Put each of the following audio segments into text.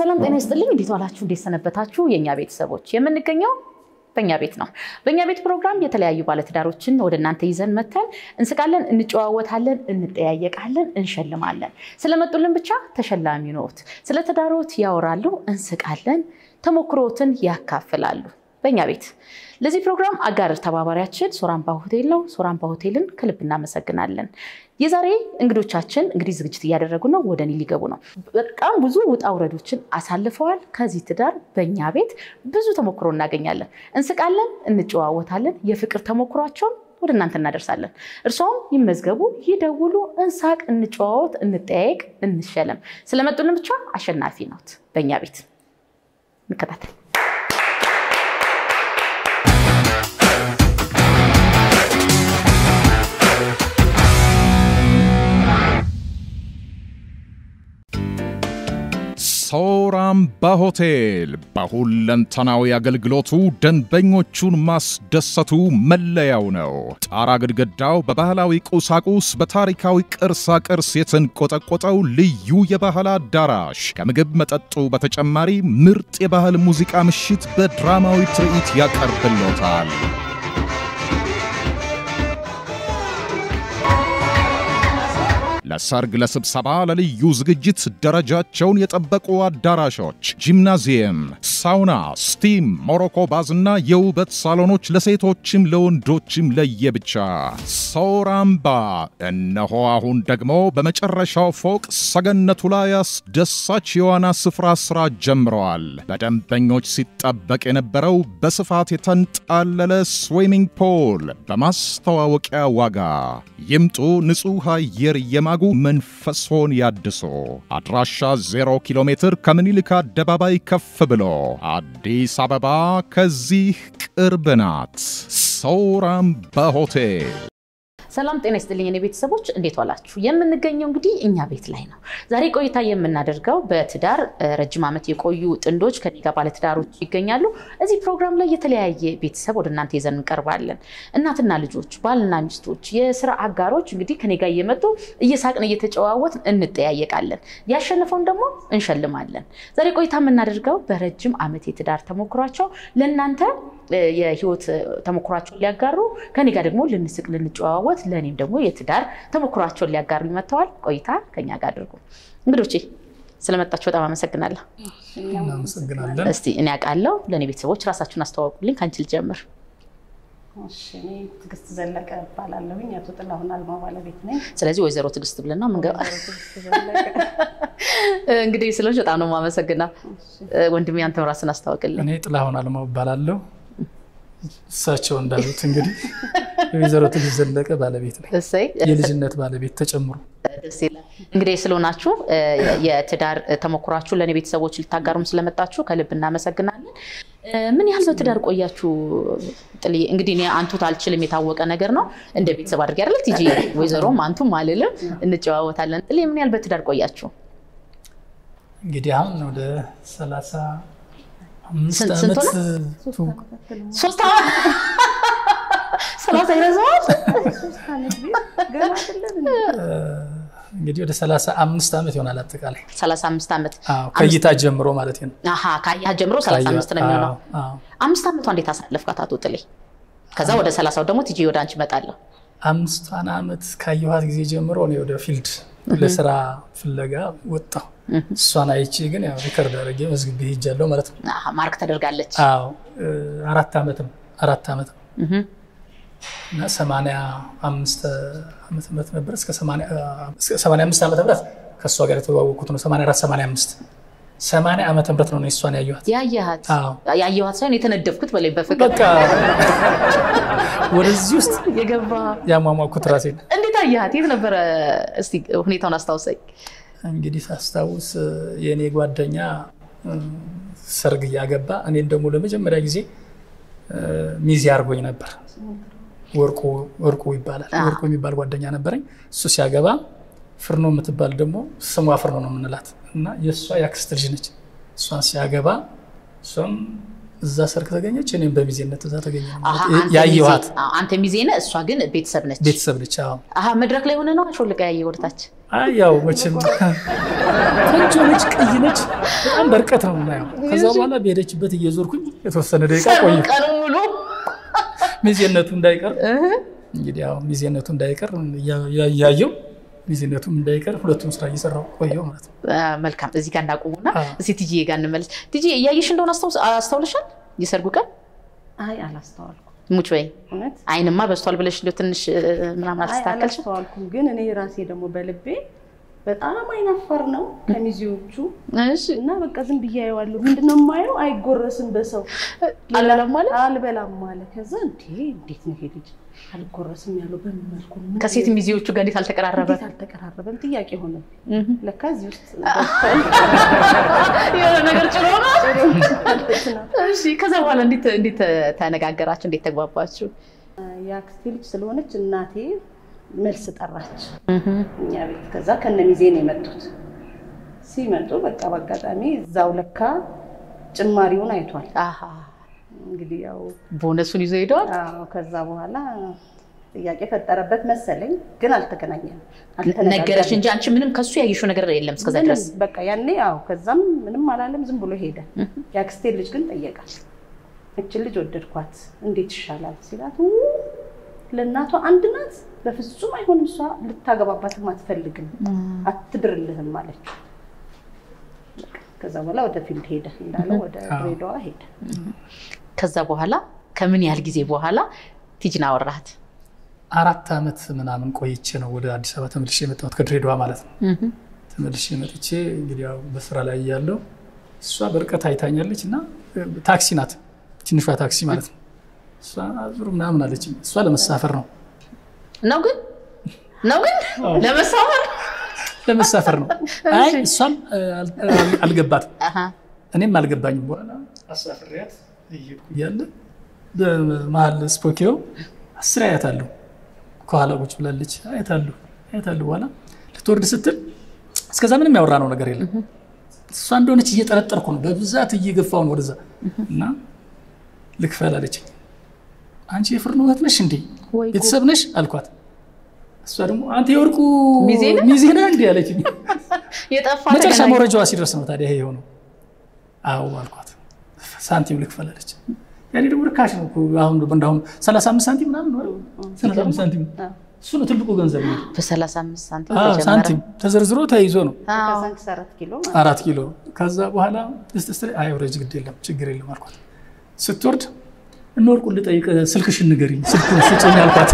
ሰላም ጤና ይስጥልኝ። እንዴት ዋላችሁ? እንዴት ሰነበታችሁ? የእኛ ቤተሰቦች የምንገኘው በእኛ ቤት ነው። በእኛ ቤት ፕሮግራም የተለያዩ ባለትዳሮችን ወደ እናንተ ይዘን መተን እንስቃለን፣ እንጨዋወታለን፣ እንጠያየቃለን፣ እንሸልማለን። ስለመጡልን ብቻ ተሸላሚ ነዎት። ስለ ትዳሮት ያወራሉ፣ እንስቃለን፣ ተሞክሮትን ያካፍላሉ። በእኛ ቤት ለዚህ ፕሮግራም አጋር ተባባሪያችን ሶራምባ ሆቴል ነው። ሶራምባ ሆቴልን ከልብ እናመሰግናለን። የዛሬ እንግዶቻችን እንግዲህ ዝግጅት እያደረጉ ነው፣ ወደ እኔ ሊገቡ ነው። በጣም ብዙ ውጣ ውረዶችን አሳልፈዋል። ከዚህ ትዳር በእኛ ቤት ብዙ ተሞክሮ እናገኛለን፣ እንስቃለን፣ እንጨዋወታለን። የፍቅር ተሞክሯቸውን ወደ እናንተ እናደርሳለን። እርስዎም ይመዝገቡ፣ ይደውሉ፣ እንሳቅ፣ እንጨዋወት፣ እንጠያየቅ፣ እንሸለም። ስለመጡልን ብቻ አሸናፊ ነዎት። በእኛ ቤት እንከታተል። ሶራምባ ሆቴል በሁለንተናዊ አገልግሎቱ ደንበኞቹን ማስደሰቱ መለያው ነው። ጣራ ግድግዳው በባህላዊ ቁሳቁስ በታሪካዊ ቅርሳ ቅርስ የተንቆጠቆጠው ልዩ የባህል አዳራሽ ከምግብ መጠጡ በተጨማሪ ምርጥ የባህል ሙዚቃ ምሽት በድራማዊ ትርኢት ያቀርብሎታል። ለሰርግ፣ ለስብሰባ፣ ለልዩ ዝግጅት ደረጃቸውን የጠበቁ አዳራሾች፣ ጂምናዚየም፣ ሳውና፣ ስቲም፣ ሞሮኮ ባዝና የውበት ሳሎኖች ለሴቶችም ለወንዶችም ለየብቻ። ሶራምባ እነሆ አሁን ደግሞ በመጨረሻው ፎቅ ሰገነቱ ላይ አስደሳች የዋና ስፍራ ስራ ጀምረዋል። በደንበኞች ሲጠበቅ የነበረው በስፋት የተንጣለለ ስዊሚንግ ፖል በማስተዋወቂያ ዋጋ ይምጡ። ንጹሕ አየር የማጉ መንፈሶን ያድሶ። አድራሻ 0 ኪሎ ሜትር ከምኒልክ አደባባይ ከፍ ብሎ አዲስ አበባ ከዚህ ቅርብ ናት። ሶራምባ ሆቴል። ሰላም ጤና ይስጥልኝ እኔ ቤተሰቦች እንዴት ዋላችሁ? የምንገኘው እንግዲህ እኛ ቤት ላይ ነው። ዛሬ ቆይታ የምናደርገው በትዳር ረጅም ዓመት የቆዩ ጥንዶች ከኔ ጋር ባለትዳሮች ይገኛሉ። እዚህ ፕሮግራም ላይ የተለያየ ቤተሰብ ወደ እናንተ ይዘን እንቀርባለን። እናትና ልጆች፣ ባልና ሚስቶች፣ የስራ አጋሮች እንግዲህ ከኔ ጋር እየመጡ እየሳቅን እየተጨዋወትን እንጠያየቃለን። ያሸነፈውን ደግሞ እንሸልማለን። ዛሬ ቆይታ የምናደርገው በረጅም ዓመት የትዳር ተሞክሯቸው ለእናንተ የህይወት ተሞክሯቸውን ሊያጋሩ ከኔ ጋር ደግሞ ልንስቅ ልንጨዋወት ለእኔም ደግሞ የትዳር ተሞክሯቸውን ሊያጋሩ መጥተዋል። ቆይታ ከኛ ጋር አድርጉ። እንግዶቼ ስለመጣችሁ በጣም አመሰግናለሁ። እናመሰግናለን። እስቲ እኔ አውቃለሁ፣ ለእኔ ቤተሰቦች ራሳችሁን አስተዋውቁልኝ። ከአንቺ ልጀምር። እኔ ትዕግስት ዘለቀ እባላለሁኝ። አቶ ጥላሁን አልማ ባለቤት ነኝ። ስለዚህ ወይዘሮ ትዕግስት ብልና ምንገባ ትዕግስት ዘለቀ እንግዲህ ስለሆንሽ በጣም ነው የማመሰግነው። ወንድሜ አንተም ራስን አስታውቅልኝ። እኔ ጥላሁን አልማው እባላለሁ። እሳቸው እንዳሉት እንግዲህ የወይዘሮ ትዕግስት ዘለቀ ባለቤት ነኝ። እሰይ የልጅነት ባለቤት ተጨምሮ ደስ ይላል። እንግዲህ ስለሆናችሁ የትዳር ተሞክሯችሁ ለእኔ ቤተሰቦች ልታጋሩም ስለመጣችሁ ከልብ እናመሰግናለን። ምን ያህል በትዳር ቆያችሁ? ጥልዬ እንግዲህ እኔ አንቱት አልችልም የታወቀ ነገር ነው። እንደ ቤተሰብ አድርጌ አይደለ ቲጂ ወይዘሮም አንቱም አልልም፣ እንጨዋወታለን። ጥልዬ ምን ያህል በትዳር ቆያችሁ? እንግዲህ አሁን ወደ ሰላሳ አምስት ስንት- ስንት ዓመት ሶስት ዓመት ሰላሳ ይረዘዋል። ገና አይደለም እንዴ? እንግዲህ ወደ ሰላሳ አምስት ዓመት ይሆናል አጠቃላይ ሰላሳ አምስት ዓመት አዎ፣ ከእይታ ጀምሮ ማለት ነው። አሀ ካየሃት ጀምሮ ሰላሳ አምስት ነው የሚሆነው። አዎ፣ አዎ። አምስት ዓመቷ እንዴት አሳለፍካት አቶ ጥሌ? ከዛ ወደ ሰላሳው ደግሞ ቲጂ ወደ አንቺ እመጣለሁ። አምስቷን ዓመት ካየኋት ጊዜ ጀምሮ እኔ ወደ ፊልድ ለስራ ፍለጋ ወጣሁ። እሷን አይቼ ግን ያው ሪከርድ አድርጌ መዝግቤ ሄጃለሁ ማለት ነው። አሀ፣ ማርክ ተደርጋለች። አዎ እ፣ አራት ዓመትም አራት ዓመት ነው እህ፣ እና ሰማንያ አምስት ዓመተ ምህረት ነበር እስከ ሰማንያ እስከ ሰማንያ አምስት ዓመተ ምህረት ከእሷ ጋር የተዋወቅኩት ነው። ሰማንያ አራት ሰማንያ አምስት ሰማንያ ዓመተ ምህረት ነው እኔ እሷን ያየኋት። ያየሃት አዎ ያየኋት ሳይሆን የተነደፍኩት በላይ በፍቅር በቃ ወደዚህ ውስጥ የገባ ያሟሟኩት ራሴን እንዴት አየሃት? የት ነበረ? እስቲ ሁኔታውን አስታውሰኝ። እንግዲህ ሳስታውስ የእኔ ጓደኛ እ፣ ሰርግ እያገባ እኔን ደግሞ ለመጀመሪያ ጊዜ እ፣ ሚዜ አድርጎኝ ነበር። ወርቁ ወርቁ ይባላል። ወርቁ የሚባል ጓደኛ ነበረኝ። እሱ ሲያገባ ፍርኖ የምትባል ደግሞ ስሟ ፍርኖ ነው የምንላት እና የእሷ የአክስት ልጅ ነች። እሷን ሲያገባ እሷም እዛ ሰርግ ተገኘች፣ እኔም በሚዜነት እዛ ተገኘ አሀ፣ ማለት አንተ ያየኋት ሚዜ- አዎ፣ አንተ ሚዜ ነህ፣ እሷ ግን ቤተሰብ ነች። ቤተሰብ ነች። አዎ አሀ፣ መድረክ ላይ ሆነ ነው አሾልቃ ያየ ወደታች አይ ያው መቼም ቆንጆ ነች፣ ቀይ ነች። በጣም በርቀት ነው የምናየው። ከዛ በኋላ በሄደችበት እየዞርኩኝ የተወሰነ ደቂቃ ቆየ። ቀኑ ሙሉ ሚዜነቱ እንዳይቀር እንግዲህ ያው ሚዜነቱ እንዳይቀር እያየው ሚዜነቱም እንዳይቀር ሁለቱም ስራ እየሰራው ቆየው ማለት ነው። አ፣ መልካም እዚህ ጋር እንዳቆሙና አዎ። እስኪ ትጂዬ ጋር እንመለስ። ትጂዬ እያየሽ እንደሆነ አስታውስ- አስታውለሻል? የሰርጉ ቀን አይ አላስተዋልኩም። ሙች ወይ እውነት አይንማ በስቷል ብለሽ እንደው ትንሽ እ፣ ምናምን አይ አልተስተካከልሽ? አላስተዋልኩም። ግን እኔ ራሴ ደግሞ በልቤ በጣም አይናፋር ነው ከሚዜዎቹ እሺ እና በቃ ዝም ብዬ አየዋለሁ። ምንድነው የማየው? አይጎረስም በሰው አልበላም ማለት አልበላም አለ። ከዛ እንዴ እንዴት ነው ይሄ ልጅ አልጎረስም ያለው በምን መልኩ ነው? ምን ከሴት ሚዜዎቹ ጋር እንዴት አልተቀራረበ? እንዴት አልተቀራረበም? ጥያቄ ሆነ። እህ። ለካ እዚህ ውስጥ የሆነ ነገር ጭኖ ነው። ማለት ነው። እሺ ከዛ በኋላ እንዴት እንዴት ተነጋገራችሁ? እንዴት ተግባባችሁ? የአክስቴ ልጅ ስለሆነች እናቴ መልስ ጠራች እኛ ቤት። ከዛ ከነ ሚዜ ነው የመጡት። ሲመጡ በቃ በአጋጣሚ እዛው ለካ ጭማሪውን አይቷል። አሃ እንግዲህ ያው ቦነሱን ይዞ ሄደዋል። አዎ፣ ከዛ በኋላ ጥያቄ ፈጠረበት መሰለኝ፣ ግን አልተገናኘንም፣ ነገረሽ እንጂ አንቺ ምንም ከሱ ያየሽው ነገር የለም እስከዛ ምንም ድረስ። በቃ ያኔ አዎ። ከዛም ምንም አላለም፣ ዝም ብሎ ሄደ። የአክስቴ ልጅ ግን ጠየቃል። እችን ልጅ ወደድኳት እንዴት ይሻላል ሲላት ው ለእናቷ አንድ ናት፣ በፍጹም አይሆንም፣ እሷ ልታገባባትም አትፈልግም፣ አትድርልህም አለችው። በቃ ከዛ በኋላ ወደ ፊልድ ሄደ እንዳለው ወደ ድሬዳዋ ሄደ። ከዛ በኋላ ከምን ያህል ጊዜ በኋላ ቲጂን አወራሃት? አራት ዓመት ምናምን ቆይቼ ነው ወደ አዲስ አበባ ተመልሼ የመጣሁት ከድሬዳዋ ማለት ነው። ተመልሼ መጥቼ እንግዲህ ያው በስራ ላይ እያለሁ እሷ በርቀት አይታኛለች እና ታክሲ ናት፣ ትንሿ ታክሲ ማለት ነው። እሷ ዙር ምናምን አለች። እሷ ለመሳፈር ነው ነው ግን ነው ግን ለመሳፈር ለመሳፈር ነው። አይ እሷም አል- አል- አልገባትም አሃ እኔም አልገባኝም። በኋላ አሳፍሬያት እየሄድኩ እያለ በመሀል ስፖኪዮ አስር አያታለሁ። ከኋላ ቁጭ ብላለች። አያታለሁ አያታለሁ። በኋላ ልትወርድ ስትል እስከዛ ምንም ያወራነው ነገር የለም። እሷ እንደሆነች እየጠረጠርኩ ነው፣ በብዛት እየገፋው ነው ወደዛ እና ልክፈል አለችኝ። አንቺ የፍርኖ እህት ነሽ እንዴ? ወይ ጉድ። ቤተሰብ ነሽ አልኳት። እሷ ደግሞ አንተ የወርቁ ሚዜ ነህ? ሚዜ ነህ እንዴ አለችኝ። የጠፋ መጨረሻ ተገናኝ- መውረጃዋ ሲደርስ ነው ታዲያ ይሄ የሆነው። አዎ አልኳት። ሳንቲም ልክፈል አለች። ያኔ ደግሞ ርካሽ ነው እኮ አሁን እንዳሁን 35 ሳንቲም ምናምን ነው አይደል? 35 ሳንቲም እሱ ነው ትልቁ ገንዘብ ነው። በሰላሳ አምስት ሳንቲም አዎ ተጀመረ። ሳንቲም ተዘርዝሮ ተይዞ ነው አዎ። ከሳንክስ አራት ኪሎ ማለት አራት ኪሎ። ከዛ በኋላ ስትስ አይ ወረጅ ግድ የለም ችግር የለም አልኳት። ስትወርድ እነ ወርቁን ልጠይቅ ስልክሽን ንገሪኝ ስልኩን ስጭኝ አልኳት።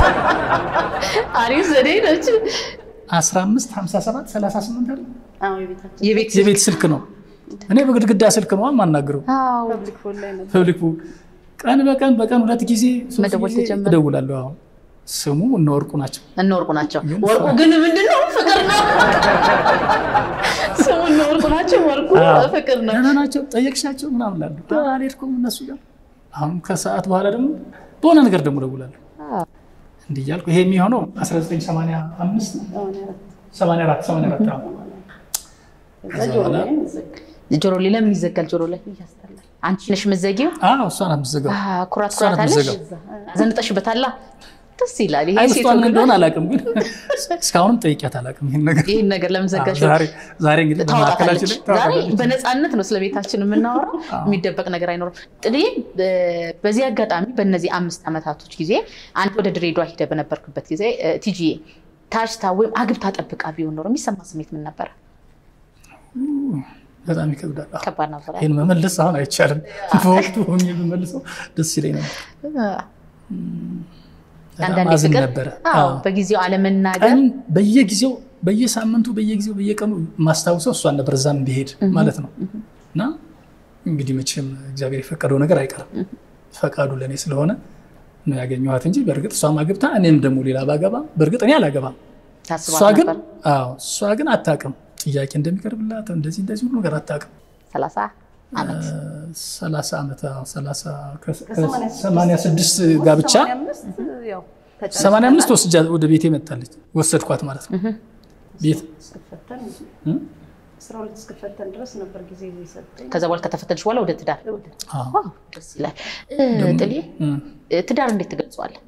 አሪፍ ዘዴ ነች። 15 57 38 አይደል? አዎ፣ የቤታችን የቤት የቤት ስልክ ነው። እኔ በግድግዳ ስልክ ነው የማናግረው አዎ ፐብሊክ ፎን ላይ ነበር። ፐብሊክ ቀን በቀን በቀን ሁለት ጊዜ ሶስት መደወል ጊዜ ተጀመረ። እደውላለሁ። አሁን ስሙ እነ ወርቁ ናቸው። እነ ወርቁ ናቸው። ግን ወርቁ ግን ምንድን ነው? ፍቅር ነው። ስሙ እነ ወርቁ ናቸው። ወርቁ አዎ። ፍቅር ነው። ደህና ናቸው ጠየቅሻቸው ምናምን እላለሁ። አዎ፣ አልሄድኩም እነሱ ጋር። አሁን ከሰዓት በኋላ ደግሞ በሆነ ነገር ደግሞ እደውላለሁ። እንዲህ እያልኩ ይሄ የሚሆነው 1985 ሰማንያ አራት 84 84 አዎ። ከዛ ጆሮ ላይም ይዘጋል። ጆሮ ላይ ለምን ይዘጋል? ጆሮ ላይ እያስጠላል። አንቺ ነሽ የምትዘጊው? አዎ እሷ ናት የምትዘጋው። አዎ፣ ኩራት እሷ ኩራት ናት አለሽ። የምትዘጋው። ዘንጠሽበታላ። ደስ ይላል። ይሄ አይ ሴት ውስጧ ምን ወግ እንደሆነ ነው። አላውቅም፣ ግን እስካሁንም ጠይቂያት አላውቅም ይሄን ነገር። ይህን ነገር ለምን ዘጋሽ? ዛሬ ዛሬ እንግዲህ ታወጣታለች። በመካከላችን ላይ ዛሬ ታወጣታለች። በነፃነት ነው ስለ ቤታችን የምናወራው። የሚደበቅ ነገር አይኖርም። ጥልዬ በ- በዚህ አጋጣሚ በእነዚህ አምስት ዓመታቶች ጊዜ አንተ ወደ ድሬዳዋ ሂደ በነበርክበት ጊዜ እ፣ ቲጂዬ ታጭታ ወይም አግብታ ጠብቃ ቢሆን ኖሮ የሚሰማ ስሜት ምን ነበረ? በጣም ይከብዳል። አዎ። ከባድ ነበረ። ይህን መመለስ አሁን አይቻልም። በወቅቱ ሆኜ ብመልሰው ደስ ይለኝ ነበር። በጣም አንዳንዴ አዝን ፍቅር ነበረ። አዎ፣ አዎ። በጊዜው አለመናገር ቀን በየጊዜው በየሳምንቱ በየጊዜው በየቀኑ ማስታውሰው እሷን ነበር እዛም ቢሄድ ማለት ነው። እና እንግዲህ መቼም እግዚአብሔር የፈቀደው ነገር አይቀርም። ፈቃዱ ለእኔ ስለሆነ ነው ያገኘኋት እንጂ በእርግጥ እሷም አግብታ እኔም ደግሞ ሌላ ባገባ በእርግጥ እኔ አላገባም። እሷ ታስባት ግን ነበር። አዎ እሷ ግን አታውቅም። ጥያቄ እንደሚቀርብላት እንደዚህ እንደዚህ ሁሉ ነገር አታውቅም። ሰላሳ ዓመት ሰላሳ ዓመት አዎ፣ ሰላሳ ከሰማንያ ሰማንያ ስድስት ጋብቻ ሰማንያ አምስት ያው ተጨርሰናል። ሰማንያ አምስት ወስጃ ወደ ቤቴ መጣለች ወሰድኳት ማለት ነው። ቤት ስትፈተን እ? አስራ ሁለት እስክፈተን ድረስ ነበር ጊዜ የሰጠኝ። ከዛ በኋላ ከተፈተንሽ በኋላ ወደ ትዳር አዎ። ዋው፣ ደስ ይላል። ጥሌ እም፣ ትዳር እንዴት ትገልጸዋለህ?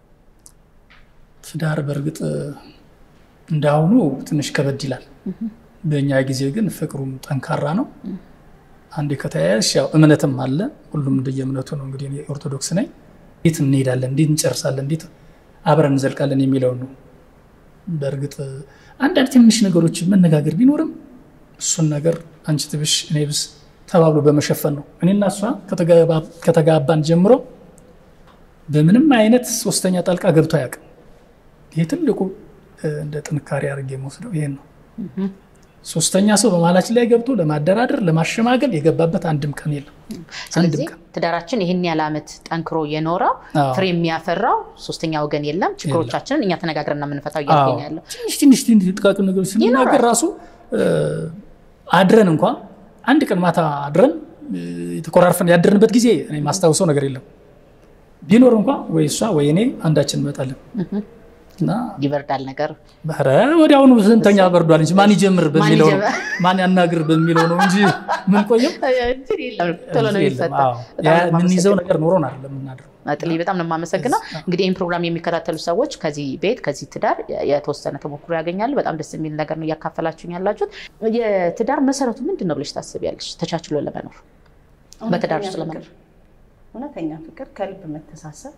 ትዳር በእርግጥ እንዳሁኑ ትንሽ ከበድ ይላል። በእኛ ጊዜ ግን ፍቅሩም ጠንካራ ነው። አንዴ ከተያያዝሽ ያው እምነትም አለ። ሁሉም እንደየእምነቱ ነው። እንግዲህ እኔ ኦርቶዶክስ ነኝ። እንዴት እንሄዳለን፣ እንዴት እንጨርሳለን፣ እንዴት አብረን እንዘልቃለን የሚለውን ነው። በእርግጥ አንዳንድ ትንሽ ነገሮች መነጋገር ቢኖርም እሱን ነገር አንቺ ትብሽ እኔ ብስ ተባብሎ በመሸፈን ነው። እኔና እሷ ከተጋባ- ከተጋባን ጀምሮ በምንም አይነት ሶስተኛ ጣልቃ ገብቶ አያውቅም። ይሄ ትልቁ እ፣ እንደ ጥንካሬ አድርጌ የምወስደው ይሄን ነው። ሶስተኛ ሰው በመሀላችን ላይ ገብቶ ለማደራደር ለማሸማገል የገባበት አንድም ቀን የለም። ስለዚህ አንድም ቀን ትዳራችን ይህን ያህል ዓመት ጠንክሮ የኖረው አዎ። ፍሬ የሚያፈራው ሶስተኛ ወገን የለም። ችግሮቻችንን እኛ ተነጋግረን ነው የምንፈታው እያልኩኝ ያለው ትንሽ ትንሽ ትንሽ ጥቃቅን ነገሮች ስንናገር ራሱ እ፣ አድረን እንኳ አንድ ቀን ማታ አድረን እ፣ የተኮራርፈን ያደርንበት ጊዜ እኔ ማስታውሰው ነገር የለም። ቢኖር እንኳ ወይ እሷ ወይ እኔ አንዳችን እንመጣለን እና ይበርዳል ነገር ኧረ ወዲያውኑ ስንተኛ በርዷል እንጂ ማን ይጀምር በሚለው ነው ይጀምር? ማን ያናግር በሚለው ነው እንጂ ምን ቆየም ቶሎ ነው የለም። የሚፈታ። አዎ። በጣም ያ ነው የምንይዘው የማመሰግነው። ነገር ኖሮን አይደለም የምናድረው። ጥሌ በጣም ነው የማመሰግነው። እንግዲህ ይህን ፕሮግራም የሚከታተሉ ሰዎች ከዚህ ቤት ከዚህ ትዳር የተወሰነ ተሞክሮ ያገኛሉ። በጣም ደስ የሚል ነገር ነው እያካፈላችሁኝ ያላችሁት። የትዳር መሰረቱ ምንድን ነው ብለሽ ታስቢያለሽ? ተቻችሎ ለመኖር በትዳር ውስጥ እውነተኛ ለመኖር ፍቅር፣ እውነተኛ ፍቅር፣ ከልብ መተሳሰብ፣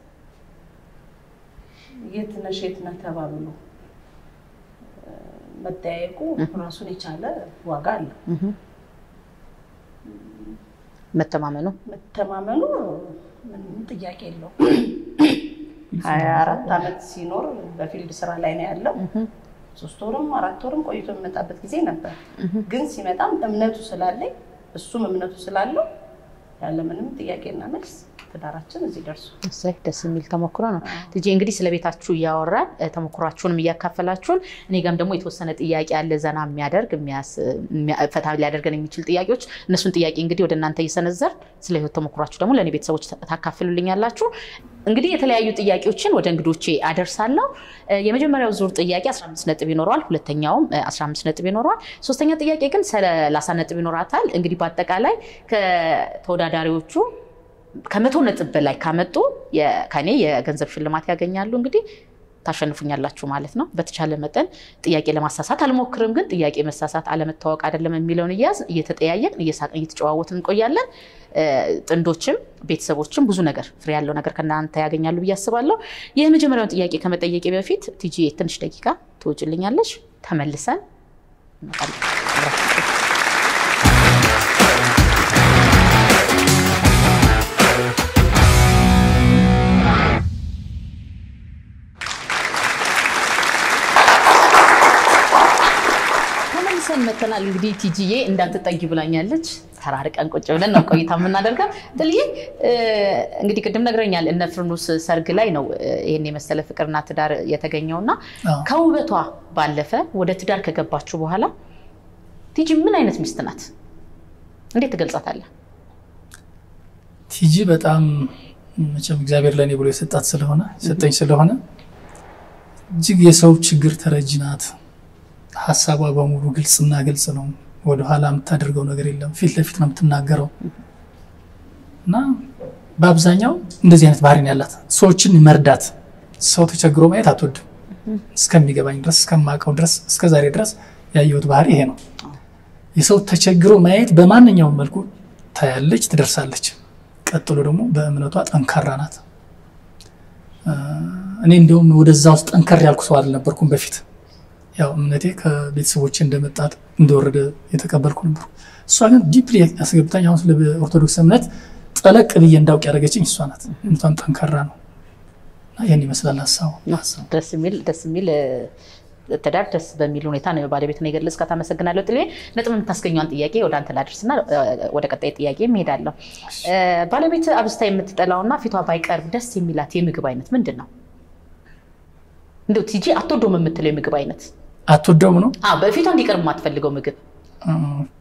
የት ነሽ የት ነህ ተባብሎ እ፣ መጠያየቁ ራሱን የቻለ ዋጋ አለው። መተማመኑ መተማመኑ ምንም ጥያቄ የለው። ሀያ አራት ዓመት ሲኖር በፊልድ ስራ ላይ ነው ያለው። ሶስት ወርም አራት ወርም ቆይቶ የሚመጣበት ጊዜ ነበር። ግን ሲመጣም እምነቱ ስላለኝ እሱም እምነቱ ስላለው ያለምንም ጥያቄና መልስ ትዳራችን እዚህ ደርሶ እሰይ ደስ የሚል ተሞክሮ ነው። ልጄ እንግዲህ ስለ ቤታችሁ እያወራን እ፣ ተሞክሯችሁንም እያካፈላችሁን እኔ ጋም ደግሞ የተወሰነ ጥያቄ ያለ ዘና የሚያደርግ የሚያስ- የሚያ- ፈታ ሊያደርገን የሚችል ጥያቄዎች እነሱን ጥያቄ እንግዲህ ወደ እናንተ እየሰነዘር ስለ ህይወት ተሞክሯችሁ ደግሞ ለእኔ ቤተሰቦች ታካፍሉልኛላችሁ። እንግዲህ የተለያዩ ጥያቄዎችን ወደ እንግዶቼ አደርሳለሁ። እ፣ የመጀመሪያው ዙር ጥያቄ 15 ነጥብ ይኖረዋል። ሁለተኛውም እ፣ 15 ነጥብ ይኖረዋል። ሶስተኛ ጥያቄ ግን 30 ነጥብ ይኖራታል። እንግዲህ በአጠቃላይ ከተወዳዳሪዎቹ ከመቶ ነጥብ በላይ ካመጡ የ- ከኔ የገንዘብ ሽልማት ያገኛሉ። እንግዲህ ታሸንፉኛላችሁ ማለት ነው። በተቻለ መጠን ጥያቄ ለማሳሳት አልሞክርም፣ ግን ጥያቄ መሳሳት አለመታወቅ አይደለም የሚለውን እያዝ እየተጠያየቅን እየሳቅን እየተጨዋወትን እንቆያለን። እ፣ ጥንዶችም ቤተሰቦችም ብዙ ነገር ፍሬ ያለው ነገር ከእናንተ ያገኛሉ ብዬ አስባለሁ። የመጀመሪያውን ጥያቄ ከመጠየቄ በፊት ቲጂ ትንሽ ደቂቃ ትወጭልኛለች። ተመልሰን እንመጣለን። አብራችሁ ቆዩ። ተመልሰን መተናል። እንግዲህ ቲጂዬ እንዳትጠጊ ብላኛለች። ተራርቀን ቁጭ ብለን ነው ቆይታ የምናደርገው። ጥልዬ እ፣ እንግዲህ ቅድም ነግረኛል እነ ፍርኑስ ሰርግ ላይ ነው እ፣ ይህን የመሰለ ፍቅርና ትዳር የተገኘውና አዎ። ከውበቷ ባለፈ ወደ ትዳር ከገባችሁ በኋላ ቲጂ ምን አይነት ሚስት ናት? እንዴት ትገልጻታለህ? ቲጂ በጣም መቼም እግዚአብሔር ለእኔ ብሎ የሰጣት ስለሆነ የሰጠኝ ስለሆነ እጅግ የሰው ችግር ተረጂ ናት። ሀሳቧ በሙሉ ግልጽና ግልጽ ነው። ወደኋላ የምታደርገው ነገር የለም። ፊት ለፊት ነው የምትናገረው እና በአብዛኛው እንደዚህ አይነት ባህሪ ነው ያላት። ሰዎችን መርዳት፣ ሰው ተቸግሮ ማየት አትወድም። እስከሚገባኝ ድረስ እስከማውቀው ድረስ እስከዛሬ ድረስ ያየሁት ባህሪ ይሄ ነው። የሰው ተቸግሮ ማየት በማንኛውም መልኩ ታያለች፣ ትደርሳለች። ቀጥሎ ደግሞ በእምነቷ ጠንካራ ናት። እ፣ እኔ እንዲሁም ወደዛ ውስጥ ጠንከር ያልኩ ሰው አልነበርኩም በፊት። ያው እምነቴ ከቤተሰቦቼ እንደመጣት እንደወረደ የተቀበልኩ ነበርኩ። እሷ ግን ዲፕሊ ያስገብታኝ አሁን ስለ ኦርቶዶክስ እምነት ጠለቅ ብዬ እንዳውቅ ያደረገችኝ እሷ ናት። እምነቷም ጠንካራ ነው እና ይህን ይመስላል ሀሳቡ ሀሳቡ ደስ የሚል ደስ የሚል እ፣ ትዳር ደስ በሚል ሁኔታ ነው ባለቤት ነው የገለጽካት። አመሰግናለሁ ጥሌ። ነጥብ የምታስገኘዋን ጥያቄ ወደ አንተ ላድርስና እ፣ ወደ ቀጣይ ጥያቄ እሄዳለሁ። እ፣ ባለቤት አብስታ የምትጠላውና ፊቷ ባይቀርብ ደስ የሚላት የምግብ አይነት ምንድን ነው? እንደው ቲጂ አትወደውም የምትለው የምግብ አይነት አትወደውም ነው አዎ፣ በፊቷ እንዲቀርብ የማትፈልገው ምግብ ኦኬ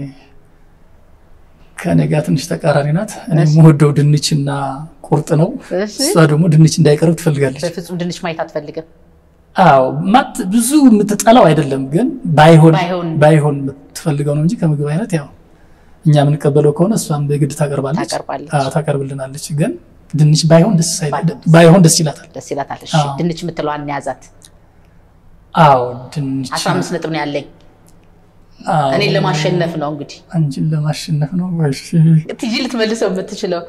ከእኔ ጋር ትንሽ ተቃራኒ ናት። እኔ የምወደው ድንችና ቁርጥ ነው። እሺ። እሷ ደግሞ ድንች እንዳይቀርብ ትፈልጋለች። በፍጹም ድንች ማየት አትፈልግም። አዎ ማት ብዙ የምትጠላው አይደለም፣ ግን ባይሆን ባይሆን- ባይሆን የምትፈልገው ነው እንጂ ከምግብ አይነት ያው እኛ የምንቀበለው ከሆነ እሷም በግድ ታቀርባለች ታቀርባለች። አዎ፣ ታቀርብልናለች። ግን ድንች ባይሆን ደስ አይላ- ባይሆን ባይሆን ደስ ይላታል። ደስ ይላታል። እሺ አዎ። ድንች የምትለዋን እንያዛት። አዎ ድንች አስራ አምስት ነጥብ ነው ያለኝ። አዎ፣ እኔን ለማሸነፍ ነው እንግዲህ አንቺን ለማሸነፍ ነው። እሺ። ትጂ ልትመልሰው የምትችለው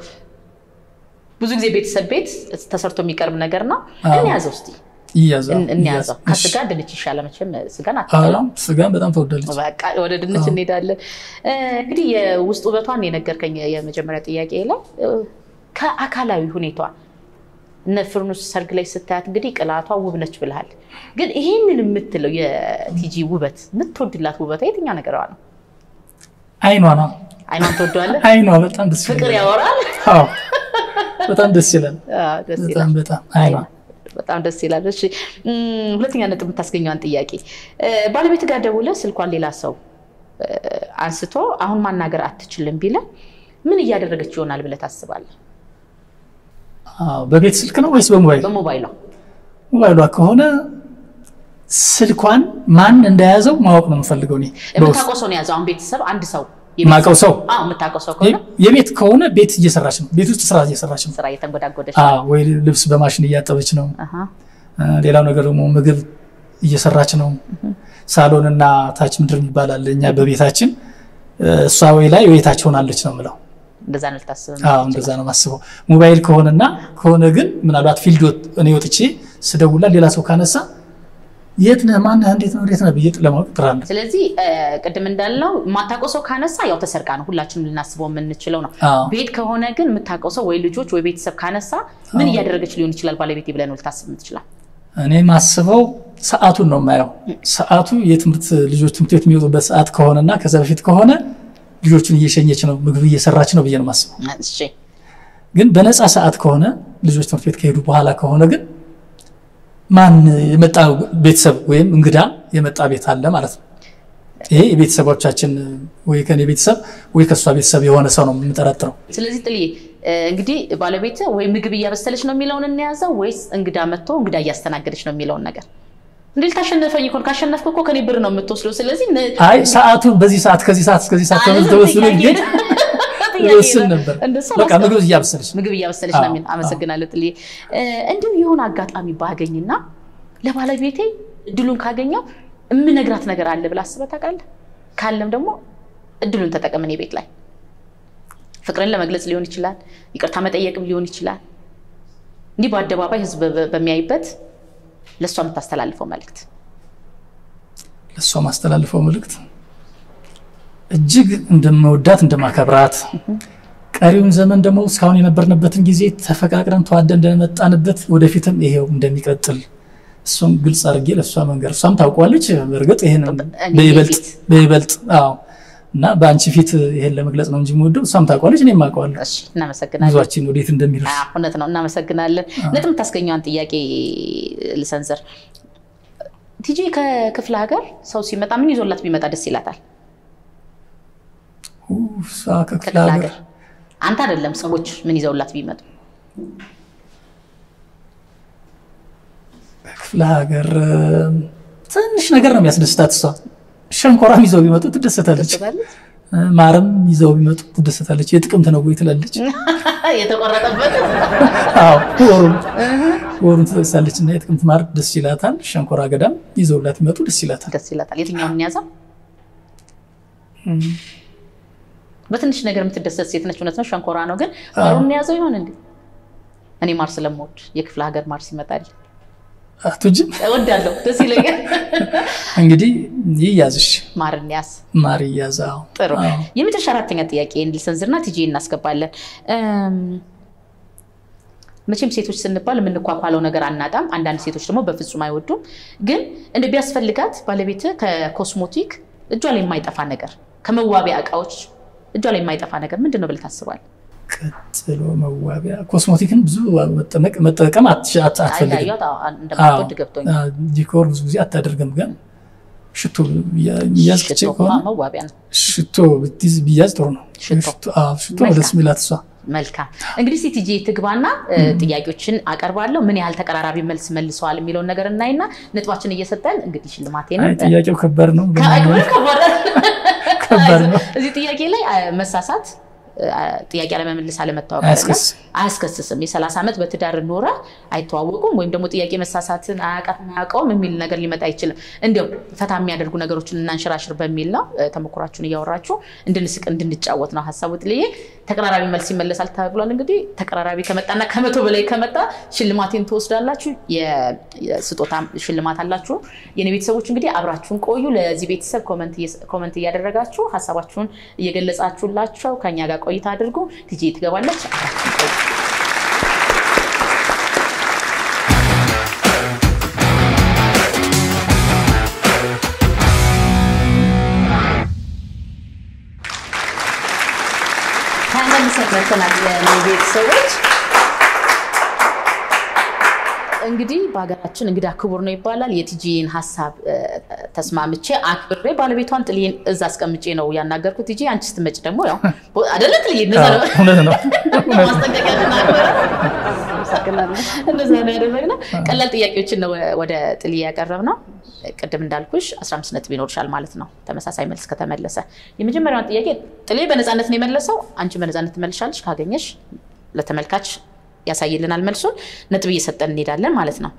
ብዙ ጊዜ ቤተሰብ ቤት ተሰርቶ የሚቀርብ ነገር ነው። አዎ። እንያዘው እስኪ ይያዛል፣ እን- እንያዘው። ይያዝ። ከስጋ እሺ። ድንች ይሻላል መቼም ስጋን አዎ፣ አትበላም። ስጋን በጣም ተወዳለች። በቃ ወደ ድንች አዎ። እንሄዳለን። እ፣ እንግዲህ የውስጥ ውበቷን የነገርከኝ የመጀመሪያ ጥያቄ ላይ እ፣ ከአካላዊ ሁኔቷ እነ ፍርኑስ ሰርግ ላይ ስታያት እንግዲህ ቅላቷ ውብ ነች ብልሃል። ግን ይህንን የምትለው የቲጂ ውበት የምትወድላት ውበቷ የትኛው ነገሯ ነው? አይኗ ነው አይኗን ትወደዋለህ? አይኗ በጣም ደስ ፍቅር ይላል። ያወራል። አዎ፣ በጣም ደስ ይላል። አዎ፣ ደስ ይላል። በጣም በጣም አይኗ በጣም ደስ ይላል። እሺ እም፣ ሁለተኛ ነጥብ የምታስገኘዋን ጥያቄ እ፣ ባለቤት ጋር ደውለህ ስልኳን ሌላ ሰው እ፣ አንስቶ አሁን ማናገር አትችልም ቢለ ምን እያደረገች ይሆናል ብለህ ታስባለህ? አዎ፣ በቤት ስልክ ነው ወይስ በሞባይል? በሞባይሏ ሞባይሏ ከሆነ ስልኳን ማን እንደያዘው ማወቅ ነው የምፈልገው እኔ በውስጥ የምታውቀው ሰው ነው የያዘው። አሁን ቤተሰብ አንድ ሰው የማውቀው ሰው አዎ፣ የምታውቀው ሰው ከሆነ የቤት ከሆነ ቤት እየሰራች ነው፣ ቤት ውስጥ ስራ እየሰራች ነው። ስራ እየተንጎዳጎደች አዎ፣ ወይ ልብስ በማሽን እያጠበች ነው። አሃ፣ አ፣ ሌላው ነገር ደግሞ ምግብ እየሰራች ነው። ሳሎን እና ታች ምድር ይባላል እኛ በቤታችን እ፣ እሷ ወይ ላይ ወይ ታች ሆናለች ነው የምለው። እንደዛ ነው ልታስብ አዎ እንደዛ ነው የማስበው። ሞባይል ከሆነና ከሆነ ግን ምናልባት ፊልድ ወጥ እኔ ወጥቼ ስደውላ ሌላ ሰው ካነሳ የት ነህ ማነህ እንዴት ነው እንዴት ነህ ብዬ ለማወቅ ጥራለሁ። ስለዚህ እ፣ ቅድም እንዳልነው የማታውቀው ሰው ካነሳ ያው ተሰርቃ ነው ሁላችንም ልናስበው የምንችለው ነው። አዎ ቤት ከሆነ ግን የምታውቀው ሰው ወይ ልጆች ወይ ቤተሰብ ካነሳ ምን እያደረገች ሊሆን ይችላል ባለቤቴ ብለህ ነው ልታስብ የምትችላል። እኔ ማስበው ሰዓቱን ነው የማየው። ሰዓቱ የትምህርት ልጆች ትምህርት ቤት የሚወጡበት ሰዓት ከሆነና ከዛ በፊት ከሆነ ልጆቹን እየሸኘች ነው ምግብ እየሰራች ነው ብዬ ነው የማስበው። እሺ ግን በነፃ ሰዓት ከሆነ ልጆች ትምህርት ቤት ከሄዱ በኋላ ከሆነ ግን ማን የመጣ ቤተሰብ ወይም እንግዳ የመጣ ቤት አለ ማለት ነው። ይሄ የቤተሰቦቻችን ወይ ከኔ ቤተሰብ ወይ ከእሷ ቤተሰብ የሆነ ሰው ነው የምጠረጥረው። ስለዚህ ጥልዬ እ፣ እንግዲህ ባለቤት ወይ ምግብ እያበሰለች ነው የሚለውን እንያዘው ወይስ እንግዳ መጥቶ እንግዳ እያስተናገደች ነው የሚለውን ነገር እንዴ ልታሸነፈኝ እኮ ነው። ካሸነፍክ እኮ ከኔ ብር ነው የምትወስደው። ስለዚህ ነ- አይ ሰዓቱን በዚህ ሰዓት ከዚህ ሰዓት እስከዚህ ሰዓት አይ፣ ተወስዶ ጥያቄ ግን ጥያቄ ይወስን ነው። ነበር። እንደሱ በቃ አላስቀምጥም። ምግብ እያበሰለች ምግብ እያበሰለች ነው አዎ፣ የሚል አመሰግናለሁ ጥልዬ። እ፣ እንዲሁም የሆነ አጋጣሚ ባገኝና ለባለቤቴ እድሉን ካገኘው የምነግራት ነገር አለ ብለህ አስበህ ታውቃለህ? ካለም ደግሞ እድሉን ተጠቀም። እኔ ቤት ላይ ፍቅርን ለመግለጽ ሊሆን ይችላል፣ ይቅርታ መጠየቅም ሊሆን ይችላል። እንዲህ በአደባባይ ህዝብ በ- በሚያይበት ለእሷ የምታስተላልፈው መልእክት ለእሷ ማስተላልፈው መልእክት እጅግ እንደመወዳት እንደማከብራት ቀሪውን ዘመን ደግሞ እስካሁን የነበርንበትን ጊዜ ተፈቃቅረን ተዋደን እንደመጣንበት ወደፊትም ይሄው እንደሚቀጥል እሱም ግልጽ አድርጌ ለእሷ መንገር እሷም ታውቋለች። በእርግጥ ይህን እኔ በይበልጥ ፊት። በይበልጥ አዎ እና በአንቺ ፊት ይሄን ለመግለጽ ነው እንጂ የምወደው እሷም ታውቋለች፣ እኔም አውቀዋለሁ እሺ፣ እናመሰግናለን። ጉዟችን ወዴት እንደሚደርስ። አዎ፣ እውነት ነው። እናመሰግናለን። ነጥብ የምታስገኘዋን ጥያቄ ልሰንዘር። ቲጂ ከክፍለ ሀገር ሰው ሲመጣ ምን ይዞላት ቢመጣ ደስ ይላታል? ኡ፣ እሷ ከክፍለ ከክፍለ ሀገር ሀገር አንተ አይደለም ሰዎች ምን ይዘውላት ቢመጡ ክፍለ ሀገር እም፣ ትንሽ ነገር ነው የሚያስደስታት። እሷ ሸንኮራም ይዘው ቢመጡ ትደሰታለች፣ ትላለች? እ፣ ማርም ይዘው ቢመጡ ትደሰታለች። የጥቅምት ነው ወይ ትላለች። የተቆረጠበት አዎ ወሩን ወሩን ትጠቅሳለች እና የጥቅምት ማር ደስ ይላታል። ሸንኮራ አገዳም ይዘውላት ቢመጡ ደስ ይላታል። ደስ ይላታል። የትኛውን እንያዘው? በትንሽ ነገር የምትደሰት ሴት ነች። እውነት ነው፣ ሸንኮራ ነው። ግን ማሩን እንያዘው ይሆን እንዴ? እኔ ማር ስለምወድ የክፍለ ሀገር ማር ሲመጣል አቱጅም እወዳለሁ፣ ደስ ይለኛል። እንግዲህ ይያዝሽ ማር እንያዝ። ማር ይያዛው። ጥሩ የመጨረሻ አራተኛ ጥያቄ እንድልሰንዝርና ቲጂ እናስገባለን። እም፣ መቼም ሴቶች ስንባል የምንኳኳለው ነገር አናጣም። አንዳንድ ሴቶች ደግሞ በፍጹም አይወዱም። ግን እንደ ቢያስፈልጋት ባለቤት ከኮስሞቲክ እጇ ላይ የማይጠፋ ነገር ከመዋቢያ እቃዎች እጇ ላይ የማይጠፋ ነገር ምንድን ነው ብለህ ታስባለህ? ቀጥሎ መዋቢያ ኮስሞቲክን ብዙ መጠመቅ መጠቀም አትሽ- አት- አትፈልግም። ያየኋት እንደማትወድ ገብቶኝ አዎ፣ ዲኮር ብዙ ጊዜ አታደርግም። ግን ሽቶ ብያዝ ሽቶ ከሆነ መዋቢያ ነው። ሽቶ ብትይዝ ብያዝ ጥሩ ነው። ሽቶ። አዎ፣ ሽቶ ነው ደስ የሚላት እሷ። መልካም እንግዲህ ሲቲጂ ትግባና ጥያቄዎችን አቀርባለሁ። ምን ያህል ተቀራራቢ መልስ መልሰዋል የሚለውን ነገር እናይና ነጥባችን እየሰጠን እንግዲህ ሽልማቴን አይ ጥያቄው ከባድ ነው። ከባድ ነው። እዚህ ጥያቄ ላይ መሳሳት ጥያቄ አለመመለስ አለመታወቅ አያስከስስም። አያስከስስም። የሰላሳ ዓመት በትዳር ኖረ አይተዋወቁም ወይም ደግሞ ጥያቄ መሳሳትን አያውቃትም አያውቀውም የሚል ነገር ሊመጣ አይችልም። እንዲያው ፈታ የሚያደርጉ ነገሮችን እናንሽራሽር በሚል ነው ተሞክሯችሁን እያወራችሁ እንድንስቅ እንድንጫወት ነው ሀሳቡ። ጥልዬ ተቀራራቢ መልስ ይመለሳል ተብሏል። እንግዲህ ተቀራራቢ ከመጣና ከመቶ በላይ ከመጣ ሽልማቴን ትወስዳላችሁ። የስጦታ ሽልማት አላችሁ። የኔ ቤተሰቦች እንግዲህ አብራችሁን ቆዩ። ለዚህ ቤተሰብ ኮመንት እያደረጋችሁ ሀሳባችሁን እየገለጻችሁላቸው ከኛ ጋር ቆይታ አድርጉ። ቲጂ ትገባለች። አብራችሁን ቆዩ። ተመልሰን መጥተናል። የኔ ቤተሰቦች እንግዲህ በሀገራችን እንግዳ ክቡር ነው ይባላል። የቲጂን ሀሳብ ተስማምቼ አክብሬ ባለቤቷን ጥልዬን እዛ አስቀምጬ ነው ያናገርኩት። ቲጂ አንቺ ስትመጪ ደግሞ ያው አይደለ ጥልዬ እንደዛ ነው እውነት ነው። ማስጠንቀቂያ ተናግረ አመሰግናለሁ። እንደዛ ነው ያደረግነው። ቀላል ጥያቄዎችን ነው ወደ ጥልዬ ያቀረብነው። ቅድም እንዳልኩሽ 15 ነጥብ ይኖርሻል ማለት ነው ተመሳሳይ መልስ ከተመለሰ። የመጀመሪያውን ጥያቄ ጥልዬ በነፃነት ነው የመለሰው። አንቺ በነፃነት ትመልሻለሽ። ካገኘሽ ለተመልካች ያሳይልናል መልሱን። ነጥብ እየሰጠን እንሄዳለን ማለት ነው።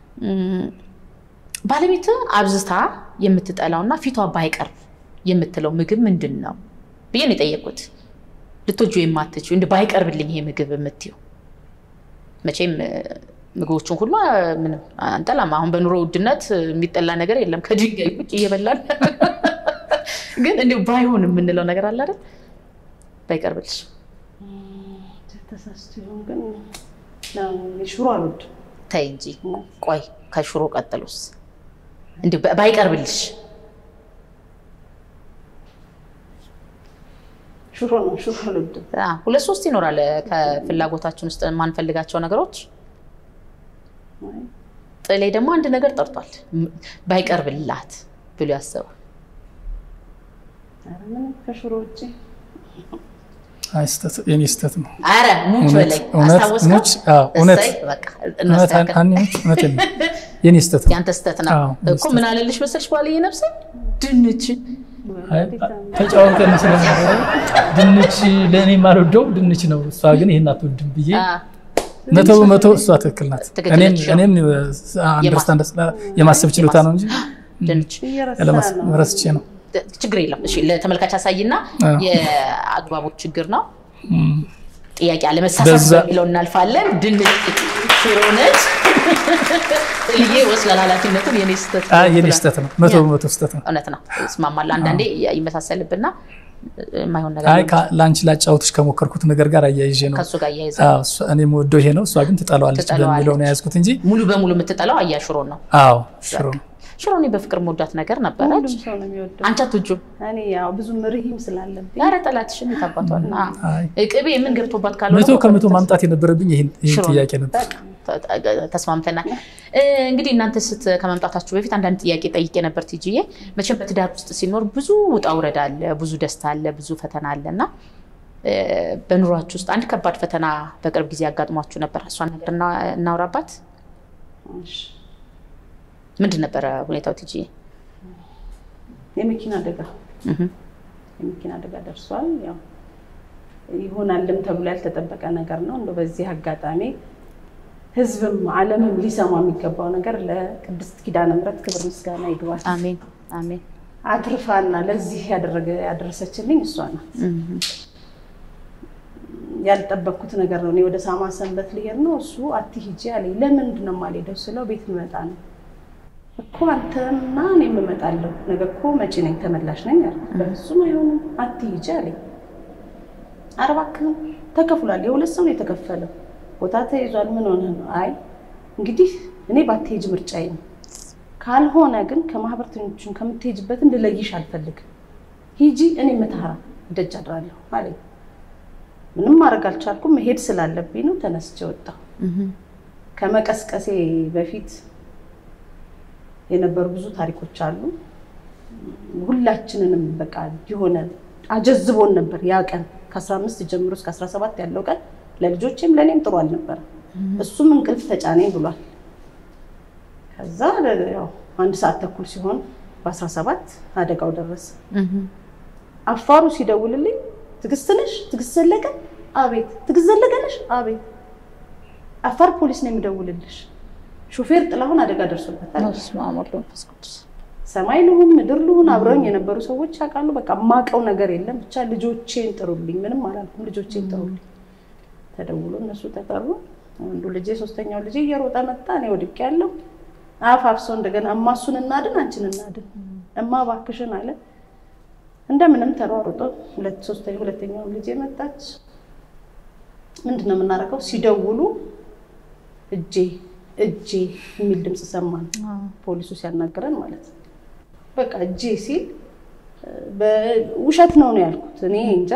ባለቤት አብዝታ የምትጠላውና ፊቷ ባይቀርብ የምትለው ምግብ ምንድን ነው ብዬ ነው የጠየቁት። ልትወጁ የማትችው እንደ ባይቀርብልኝ ይሄ ምግብ የምትይው መቼም ምግቦቹን ሁሉ ምንም አንጠላም። አሁን በኑሮ ውድነት የሚጠላ ነገር የለም ከድንጋይ ውጭ እየበላን ግን እንዲሁ ባይሆን የምንለው ነገር አለ አይደል? ባይቀርብልሽ ተሳስቶ ይሆን ግን ሽሮ አልወድም። ተይ እንጂ ቆይ፣ ከሽሮ ቀጥሎስ እንዲሁ ባይቀርብልሽ ሽሮ ነው፣ ሽሮ አልወድም። ሁለት ሶስት ይኖራል ከፍላጎታችን ውስጥ የማንፈልጋቸው ነገሮች። ጥሌ ደግሞ አንድ ነገር ጠርቷል፣ ባይቀርብላት ብሎ ያሰባል። ኧረ ምንም ከሽሮ ውጭ አይ ስህተት የኔ ስህተት ነው። አረ ሙች በላይ እውነት አስታወስከው? ሙች አዎ፣ እውነት እሰይ፣ በቃ እውነት እናስተካክል። አን- ሙች እውነት ነው። የኔ ስህተት ነው። ያንተ ስህተት ነው አዎ፣ የኔ እኮ። ምን አለልሽ መሰልሽ ባልዬ ነፍሴ ድንች አይ ተጫወተን ስለነበረ ድንች ለእኔ የማልወደው ድንች ነው፣ እሷ ግን ይሄን አትወድም ብዬ አ፣ መቶ በመቶ እሷ ትክክል ናት። ትክክል እኔም ነች። እኔም አንደርስታንድ የማሰብ ችሎታ ነው እንጂ ድንች እየረሳ ነው። ረስቼ ነው። ችግር የለም። እሺ ለተመልካች አሳይና አዎ። የአግባቦት ችግር ነው። እም፣ ጥያቄ አለመሳሳት በዛ- በሚለው እናልፋለን። ድንች ሽሮ ነች። ጥልዬ ወስላል ኃላፊነቱን የኔ ስህተት ነው አይ የኔ ብሏል። ስህተት ነው። መቶ በመቶ ስህተት ነው። እውነት ነው። እስማማለሁ። አንዳንዴ ይመሳሰልብና የማይሆን ነገር አይ ነው። ካ- ለአንቺ ላጫወትሽ ከሞከርኩት ነገር ጋር አያይዤ ነው። ከእሱ ጋር እያይዘ አዎ፣ እሷ- እኔ የምወደው ይሄ ነው፣ እሷ ግን ትጠላዋለች ትጠላዋለች። በሚለው ነው የያዝኩት እንጂ ሙሉ በሙሉ የምትጠላው አያ ሽሮ ነው። አዎ ሽሮ ነው። ሽሮ እኔ በፍቅር መወዳት ነገር ነበረች። ሁሉም ሰው ነው የሚወደው። አንቺ አትወጂም? እኔ ያው ብዙ ርሂም ስላለብኝ ኧረ ጠላትሽን የታባቷል። አይ ቅቤ ምን ገብቶባት ካልሆነ መቶ ከመቶ ማምጣት የነበረብኝ ይህን ይህን ሽሮ ነው። ጥያቄ ነበር። በቃ ተ- ተስማምተናል። እ፣ እንግዲህ እናንተ ስት ከመምጣታችሁ በፊት አንዳንድ ጥያቄ ጠይቄ ነበር ቲጂዬ። መቼም በትዳር ውስጥ ሲኖር ብዙ ውጣ ውረድ አለ፣ ብዙ ደስታ አለ፣ ብዙ ፈተና አለ እና እ፣ በኑሯችሁ ውስጥ አንድ ከባድ ፈተና በቅርብ ጊዜ ያጋጥሟችሁ ነበር። እሷን ነገር እና- እናውራባት። እሺ። ምንድን ነበረ ሁኔታው ቲጂዬ? የመኪና አደጋ እህ፣ የመኪና አደጋ ደርሷል። ያው ይሆናልም ተብሎ ያልተጠበቀ ነገር ነው። እንደው በዚህ አጋጣሚ ሕዝብም ዓለምም ሊሰማ የሚገባው ነገር ለቅድስት ኪዳነ ምሕረት ክብር ምስጋና ይግባል። አሜን አሜን። አትርፋና ለዚህ ያደረገ ያደረሰችልኝ እሷ ናት። እህ፣ ያልጠበቅኩት ነገር ነው። እኔ ወደ ሳማ ሰንበት ልሄድ ነው። እሱ አትሂጂ አለኝ። ለምንድን ነው የማልሄደው ስለው ቤት ልመጣ ነው እኮ አንተና እኔም እመጣለሁ። ነገ እኮ መጪ ነኝ ተመላሽ ነኝ አለ። በፍጹም አይሆንም አትሂጂ አለኝ። ኧረ እባክህን ተከፍሏል። የሁለት ሰው ነው የተከፈለው። ቦታ ተይዟል። ምን ሆነ ነው? አይ እንግዲህ እኔ ባትሄጅ ምርጫዬ ነው። ካልሆነ ግን ከማህበርተኞቹን ከምትሄጅበት እንድለይሽ አልፈልግም። ሂጂ፣ እኔ መተሃራ ደጅ አድራለሁ አለኝ። ምንም ማድረግ አልቻልኩም። መሄድ ስላለብኝ ነው ተነስቼ ወጣሁ። እህ፣ ከመቀስቀሴ በፊት የነበሩ ብዙ ታሪኮች አሉ። ሁላችንንም በቃ የሆነ አጀዝቦን ነበር ያ ቀን ከ15 ጀምሮ እስከ 17 ያለው ቀን ለልጆቼም ለእኔም ጥሩ አልነበረም። እሱም እንቅልፍ ተጫነኝ ብሏል። ከዛ ያው አንድ ሰዓት ተኩል ሲሆን በ17 አደጋው ደረሰ። አፋሩ ሲደውልልኝ ትዕግስት ነሽ? ትዕግስት ዘለቀ? አቤት። ትዕግስት ዘለቀ ነሽ? አቤት። አፋር ፖሊስ ነው የሚደውልልሽ። ሹፌር ጥላሁን አደጋ ደርሶበታል። በስመ አብ ወወልድ ወመንፈስ ቅዱስ። ሰማይ ልሁን ምድር ልሁን አብረውኝ የነበሩ ሰዎች ያውቃሉ። በቃ የማውቀው ነገር የለም። ብቻ ልጆቼን ጥሩልኝ፣ ምንም አላልኩም። ልጆቼን ጥሩልኝ ተደውሎ እነሱ ተጠሩ። አንዱ ልጄ ሶስተኛው ልጄ እየሮጠ መጣ። እኔ ወድቄ ያለው አፍ አፍሶ እንደገና እማ እሱን እናድን አንቺን እናድን እማ እባክሽን አለ። እንደምንም ተሯሩጦ ሁለት ሶስተኛ ሁለተኛው ልጄ መጣች። ምንድን ነው የምናደርገው? ሲደውሉ እጄ እጄ የሚል ድምፅ ሰማን። ፖሊሱ ሲያናግረን ማለት ነው። በቃ እጄ ሲል ውሸት ነው ነው ያልኩት። እኔ እንጃ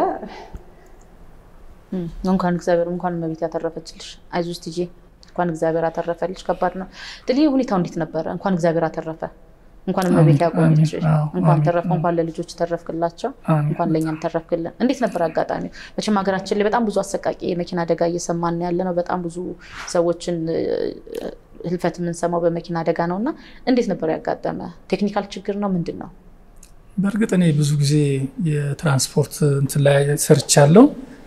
እንኳን እግዚአብሔር እንኳን እመቤት ያተረፈችልሽ። አይዞሽ ትዬ እንኳን እግዚአብሔር አተረፈልሽ። ከባድ ነው ጥልዬ። ሁኔታው እንዴት ነበረ? እንኳን እግዚአብሔር አተረፈ። እንኳን እመቤት ያቆየች። እንኳን ተረፈ። እንኳን ለልጆች ተረፍክላቸው። እንኳን ለእኛም ተረፍክልን። እንዴት ነበር አጋጣሚው? መቼም ሀገራችን ላይ በጣም ብዙ አሰቃቂ የመኪና አደጋ እየሰማን ያለ ነው። በጣም ብዙ ሰዎችን ህልፈት የምንሰማው በመኪና አደጋ ነው እና እንዴት ነበር ያጋጠመ? ቴክኒካል ችግር ነው ምንድን ነው? በእርግጥ እኔ ብዙ ጊዜ የትራንስፖርት እንትን ላይ ሰርቻለሁ።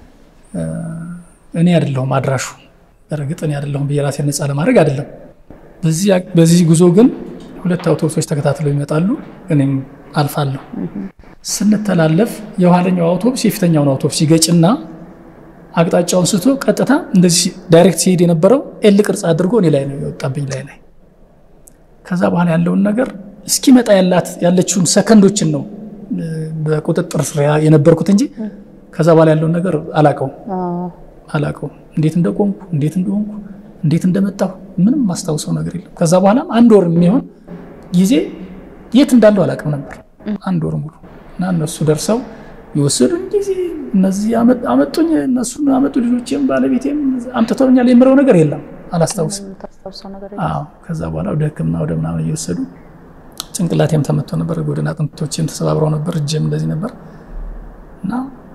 እኔ አይደለሁም አድራሹ። በእርግጥ እኔ አይደለሁም ብዬ ራሴን ነፃ ለማድረግ አይደለም። በዚህ ጉዞ ግን ሁለት አውቶቡሶች ተከታትለው ይመጣሉ። እኔም አልፋለሁ። ስንተላለፍ የኋለኛው አውቶቡስ የፊተኛውን አውቶቡስ ይገጭና አቅጣጫውን ስቶ ቀጥታ እንደዚህ ዳይሬክት ሲሄድ የነበረው ኤል ቅርጽ አድርጎ እኔ ላይ ነው የወጣብኝ ላይ ላይ ከዛ በኋላ ያለውን ነገር እስኪመጣ ያላት ያለችውን ሰከንዶችን ነው በቁጥጥር ስር የነበርኩት እንጂ ከዛ በኋላ ያለውን ነገር አላቀውም አላቀውም። እንዴት እንደቆምኩ እንዴት እንደሆንኩ እንዴት እንደመጣሁ ምንም ማስታውሰው ነገር የለም። ከዛ በኋላ አንድ ወር የሚሆን ጊዜ የት እንዳለው አላቅም ነበር። አንድ ወር ሙሉ እና እነሱ ደርሰው የወሰዱኝ ጊዜ እነዚህ አመጡኝ፣ እነሱን አመጡ፣ ልጆቼም ባለቤቴም አምጥተውኛል የምለው ነገር የለም፣ አላስታውስም። ከዛ በኋላ ወደ ሕክምና ወደ ምናምን እየወሰዱ ጭንቅላቴም ተመቶ ነበር፣ ጎድን አጥንቶቼም ተሰባብረው ነበር፣ እጄም እንደዚህ ነበር እና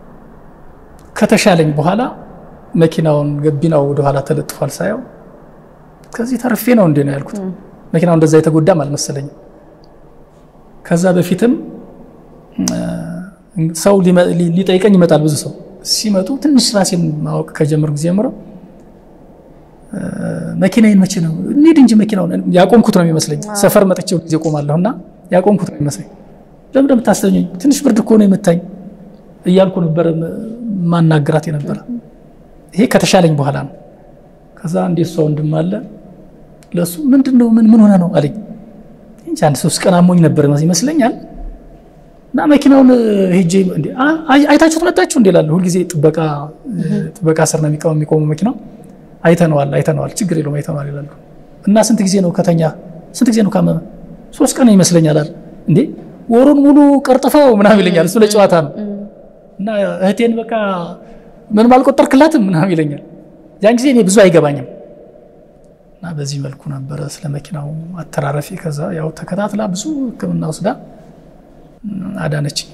ከተሻለኝ በኋላ መኪናውን ገቢናው ወደኋላ ተለጥፏል ሳየው ከዚህ ተርፌ ነው እንዴ ነው ያልኩት። መኪናው እንደዛ የተጎዳም አልመሰለኝም። ከዛ በፊትም ሰው ሊጠይቀኝ ይመጣል። ብዙ ሰው ሲመጡ ትንሽ ራሴን ማወቅ ከጀመርኩ ጊዜ ጀምሮ መኪናዬን መቼ ነው እንሂድ እንጂ መኪናውን ያቆምኩት ነው የሚመስለኝ። ሰፈር መጥቼው ጊዜ ቆማለሁ እና ያቆምኩት ነው የሚመስለኝ። ለምን እንደምታስተኙኝ ትንሽ ብርድ እኮ ነው የመታኝ እያልኩ ነበር ማናገራት የነበረ። ይሄ ከተሻለኝ በኋላ ነው። ከዛ እንዴት ሰው ወንድም አለ ለሱ ምንድን ነው ምን ምን ሆነ ነው አለኝ። እንጂ አንድ ሶስት ቀን አሞኝ ነበር ይመስለኛል እና መኪናውን ሄጄ አይታችሁት መጣችሁ እንዴ እላለሁ። ሁልጊዜ ጥበቃ ጥበቃ ስር ነው የሚቆመው የሚቆመው መኪናው። አይተነዋል አይተነዋል፣ ችግር የለውም አይተነዋል ይላሉ። እና ስንት ጊዜ ነው ከተኛ ስንት ጊዜ ነው ካመመ? ሶስት ቀን ይመስለኛል አለ። እንዴ ወሩን ሙሉ ቀርጥፈው ምናምን ይለኛል። እሱ ለጨዋታ ነው። እና እህቴን በቃ ምንም አልቆጠርክላትም ምናምን ይለኛል። ያን ጊዜ እኔ ብዙ አይገባኝም። እና በዚህ መልኩ ነበረ ስለ መኪናው አተራረፊ። ከዛ ያው ተከታትላ ብዙ ሕክምና ወስዳ አዳነችኝ።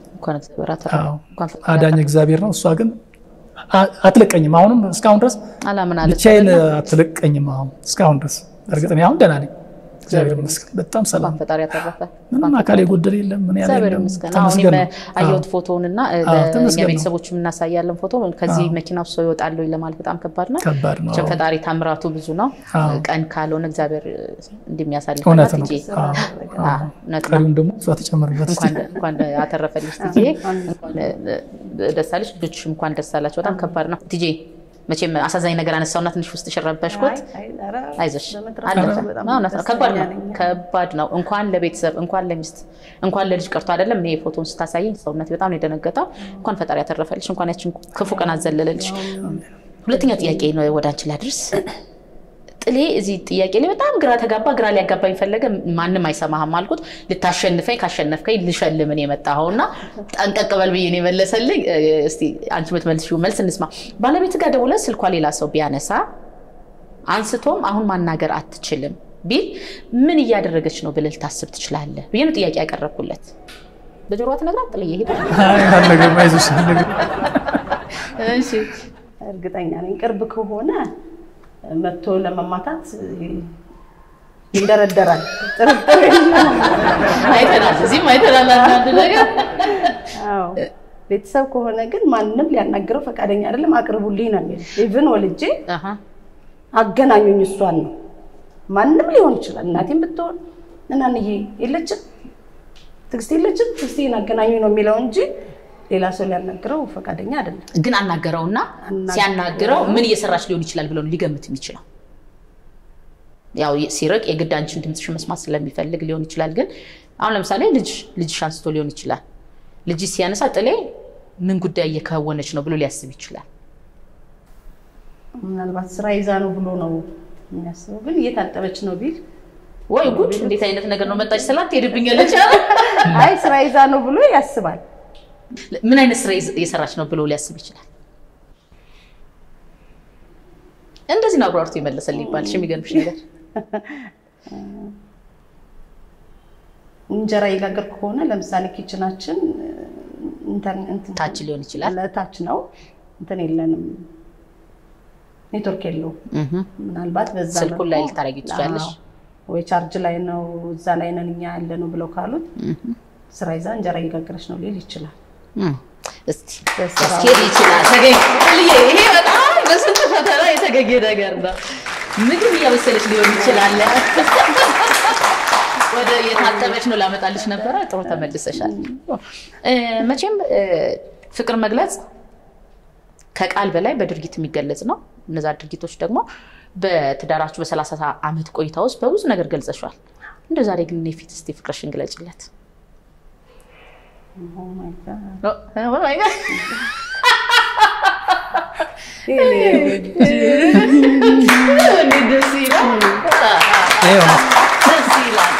አዳኝ እግዚአብሔር ነው። እሷ ግን አትለቀኝም። አሁንም እስካሁን ድረስ ብቻዬን አትለቀኝም። አሁን እስካሁን ድረስ እርግጥ እኔ አሁን ደህና ነኝ፣ እግዚአብሔር ይመስገን። በጣም ሰላም፣ ፈጣሪ ያተረፈ ምንም አካል የጎደለ የለም። ምን ያለ እግዚአብሔር ይመስገን። አሁን አየሁት ፎቶውን እና ለእኛ ቤተሰቦች እናሳያለን ፎቶ። ከዚህ መኪና ውስጥ ሰው ይወጣል ለማለት በጣም ከባድ ነው። ከባድ ነው። ፈጣሪ ታምራቱ ብዙ ነው። ቀን ካልሆነ እግዚአብሔር እንደሚያሳልፍ እውነት ነው። ቀሪውን ደግሞ እሷ ተጨምርበት። እንኳን አተረፈልሽ ትዬ፣ ደስ አለሽ። ልጆችሽም እንኳን ደስ አላቸው። በጣም ከባድ ነው ትዬ መቼም አሳዛኝ ነገር አነሳውና ትንሽ ውስጥ ሽረበሽኩት። አይዞሽ ከባድ ነው ከባድ ነው። እንኳን ለቤተሰብ እንኳን ለሚስት እንኳን ለልጅ ቀርቶ አይደለም። እኔ ፎቶን ስታሳየኝ ሰውነት በጣም ነው የደነገጠው። እንኳን ፈጣሪ ያተረፈልሽ፣ እንኳን ያችን ክፉ ቀን አዘለለልሽ። ሁለተኛ ጥያቄ ነው ወደ አንቺ ላድርስ። ጥሌ እዚህ ጥያቄ ላይ በጣም ግራ ተጋባ። ግራ ሊያጋባኝ ፈለገ። ማንም አይሰማህም አልኩት። ልታሸንፈኝ ካሸነፍከኝ ልሸልምን የመጣኸው እና ጠንቀቅ በል ብዬ ነው የመለሰልኝ። እስኪ አንቺ የምትመልሺው መልስ እንስማ። ባለቤት ጋር ደውለህ ስልኳ ሌላ ሰው ቢያነሳ አንስቶም አሁን ማናገር አትችልም ቢል ምን እያደረገች ነው ብለህ ልታስብ ትችላለህ ብዬ ነው ጥያቄ ያቀረብኩለት። በጆሮዋ ትነግራት ጥልዬ ሄደ እሺ እርግጠኛ ነኝ ቅርብ ከሆነ መጥቶ ለመማታት ይንደረደራል። ጥርጥር የለም። አይተናል፣ እዚህም አይተናል አንዳንድ ነገር አዎ። ቤተሰብ ከሆነ ግን ማንም ሊያናግረው ፈቃደኛ አይደለም። አቅርቡልኝ ነው የሚለው። ኢቭን ወልጄ አሃ አገናኙኝ እሷን ነው። ማንም ሊሆን ይችላል። እናቴም ብትሆን እናንዬ የለችም፣ ትዕግስት የለችም፣ ትዕግስቴን አገናኙኝ ነው የሚለው እንጂ ሌላ ሰው ሊያናግረው ፈቃደኛ አይደለም። ግን አናገረውና አናገረው። ሲያናግረው ምን እየሰራች ሊሆን ይችላል ብሎ ነው ሊገምት የሚችለው። ያው ሲርቅ የግድ አንቺን ድምፅሽ መስማት ስለሚፈልግ ሊሆን ይችላል። ግን አሁን ለምሳሌ ልጅ ልጅሽ አንስቶ ሊሆን ይችላል። ልጅ ሲያነሳ ጥሌ ምን ጉዳይ እየከወነች ነው ብሎ ሊያስብ ይችላል። ምናልባት ስራ ይዛ ነው ብሎ ነው የሚያስበው። ግን እየታጠበች ነው ቢል ወይ ጉድ! እንዴት አይነት ነገር ነው መጣች ስላት ትሄድብኛለች። አይ ስራ ይዛ ነው ብሎ ያስባል። ምን አይነት ስራ እየሰራች ነው ብሎ ሊያስብ ይችላል። እንደዚህ ነው አብራርቶ የመለሰልኝ ይባልሽ የሚገርምሽ ነገር እንጀራ የጋገር ከሆነ ለምሳሌ ኪችናችን እንትን- እንትን- ታች ሊሆን ይችላል። ለታች ነው እንትን የለንም፣ ኔትወርክ የለውም። እህ ምናልባት በዛ ስልኩን መልኩ- ላይ ልታረጊ ትችላለሽ። አዎ። ወይ ቻርጅ ላይ ነው እዛ ላይ ነን እኛ ያለ ነው ብለው ካሉት ስራ ይዛ እንጀራ እየጋገረች ነው ሊል ይችላል። እም፣ እስቲ በስራ ያስኬድ ይችላል። ተገኝ ልዬ ይሄ በጣም በስንት ፈተና የተገኘ ነገር ነው። ምግብ እያበሰለች ሊሆን ይችላል። ወደ የታጠበች ነው ላመጣልሽ ነበረ። ጥሩ ተመልሰሻል። እ፣ መቼም እ፣ ፍቅር መግለጽ ከቃል በላይ በድርጊት የሚገለጽ ነው። እነዛ ድርጊቶች ደግሞ በትዳራችሁ በሰላሳ ዓመት ቆይታ ውስጥ በብዙ ነገር ገልጸሻል። እንደ ዛሬ ግን እኔ ፊት እስቲ ፍቅርሽን ግለጭለት። Oh my God. Oh my God. እንዴት ደስ ይላል! ይኸው ነው። ደስ ይላል።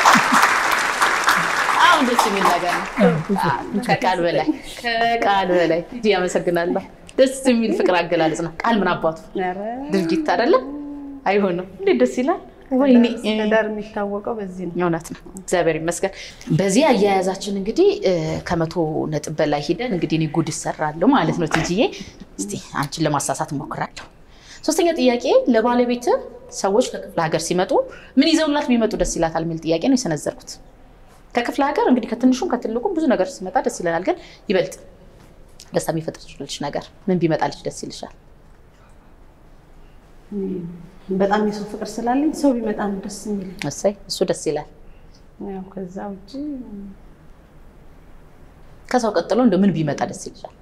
አሁን ደስ የሚል ነገር ነው። ከቃል በላይ ከቃል በላይ እጅ ያመሰግናለሁ። ደስ የሚል ፍቅር አገላለጽ ነው። ቃል ምን አባቱ ኧረ፣ ድርጊት አይደለም አይሆንም። እንዴት ደስ ይላል! ወይኔ ትዳር የሚታወቀው በዚህ ነው። እውነት ነው። እግዚአብሔር ይመስገን። በዚህ አያያዛችን እንግዲህ እ፣ ከመቶ ነጥብ በላይ ሂደን እንግዲህ እኔ ጉድ እሰራለሁ ማለት ነው። ትጅዬ እስቲ አንቺን ለማሳሳት እሞክራለሁ። ሶስተኛ ጥያቄ ለባለቤት ሰዎች ከክፍለ ሀገር ሲመጡ ምን ይዘውላት ቢመጡ ደስ ይላታል የሚል ጥያቄ ነው የሰነዘርኩት። ከክፍለ ሀገር እንግዲህ ከትንሹም ከትልቁም ብዙ ነገር ሲመጣ ደስ ይለናል። ግን ይበልጥ ደስታ የሚፈጥርልሽ ነገር ምን ቢመጣልሽ ደስ ይልሻል? በጣም የሰው ፍቅር ስላለኝ ሰው ቢመጣ ነው ደስ የሚል። እሰይ እሱ ደስ ይላል። ያው ከዛ ውጭ ከሰው ቀጥሎ እንደ ምን ቢመጣ ደስ ይልሻል?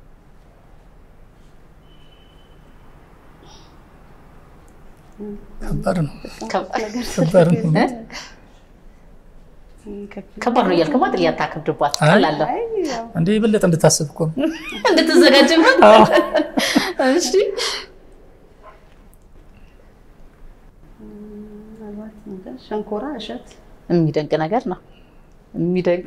ከባድ ነው። ከባድ ከባድ ነው። እ? ከባድ ነው እያልክማ ጥያቄ አታከብድባት አይ። ቀላለሁ አይ ያው እንደ የበለጠ እንድታስብ እኮ ነው። እንድትዘጋጅበት። እሺ ምናልባት እንትን ሸንኮራ እሸት የሚደንቅ ነገር ነው። የሚደንቅ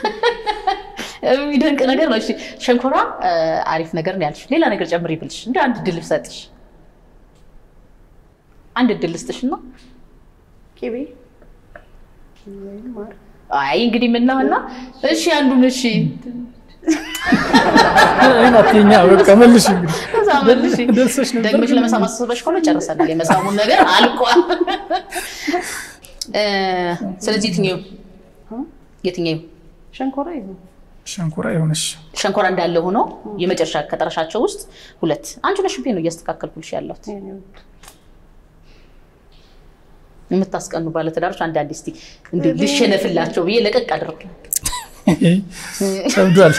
የሚደንቅ ነገር ነው። እሺ ሸንኮራ እ፣ አሪፍ ነገር ነው ያልሽ። ሌላ ነገር ጨምሪ ብልሽ እንደ አንድ ድል ብሰጥሽ አንድ ድል ልስጥሽ ነው። ቅቤ ወይም ማር አይ እንግዲህ ምን ነው እና እሺ አንዱን እሺ ይሄን አትይኛ፣ በቃ መልሽ እንግዲህ ከዛ መልሽ ደርሰሽ ነበር። ደግመሽ ለመሳም አስበሽ ከሆነ ጨርሰናል። የመሳሙን ነገር አልቋል። እ፣ ስለዚህ የትኛው የትኛው ሸንኮራ ይሁን ሸንኮራ የሆነሽ ሸንኮራ እንዳለ ሆኖ የመጨረሻ ከጠረሻቸው ውስጥ ሁለት አንቺ ነሽ ብዬ ነው እያስተካከልኩልሽ ያለሁት። የኔ ውድ የምታስቀኑ ባለትዳሮች አንዳንድ እስቲ እንዲሁ ልሸነፍላቸው ብዬ ለቀቅ አድርግ። ጨብዷል።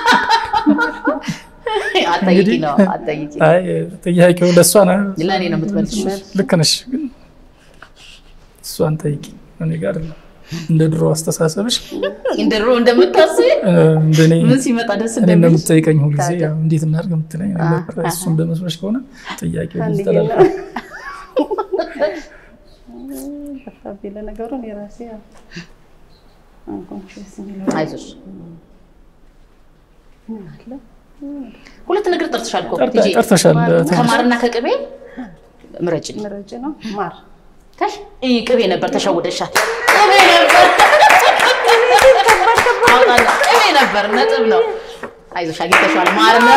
አጠይቂ ነው አጠይቂ። አይ ጥያቄው ለእሷ ነው። ለእኔ ነው የምትመልሽ። ልክ ነሽ፣ ግን እሷን ጠይቂ። እኔ ጋር አይደለም። እንደ ድሮ አስተሳሰብሽ እንደ ድሮ እንደምታስቢ እ፣ እንደኔ ምን ሲመጣ ደስ እኔ እንደሚልሽ እንደምትጠይቀኝ ሁልጊዜ ታዲያ። ያው እንዴት እናድርግ የምትለኝ አ- ነበር። እሱ እንደመስሎሽ ከሆነ ጥያቄው አንድ ይስተላልፋል። ጠፋብኝ። ለነገሩ እኔ ራሴ ያው አንኮንሽስ የሚለው አይዞሽ። ምን አለ ሁለት ነገር ጠርተሻል እኮ ጠርተ- ቲጂ። ጠርተሻል። ከማርና ከቅቤ ምረጭልኝ። ምረጭ ነው ማር ተሽ ይህ ቅቤ ነበር፣ ተሸውደሻል። ቅቤ ነበር አውጣና፣ ቅቤ ነበር። ነጥብ ነው። አይዞሽ አግኝተሽዋል። ማር ነው።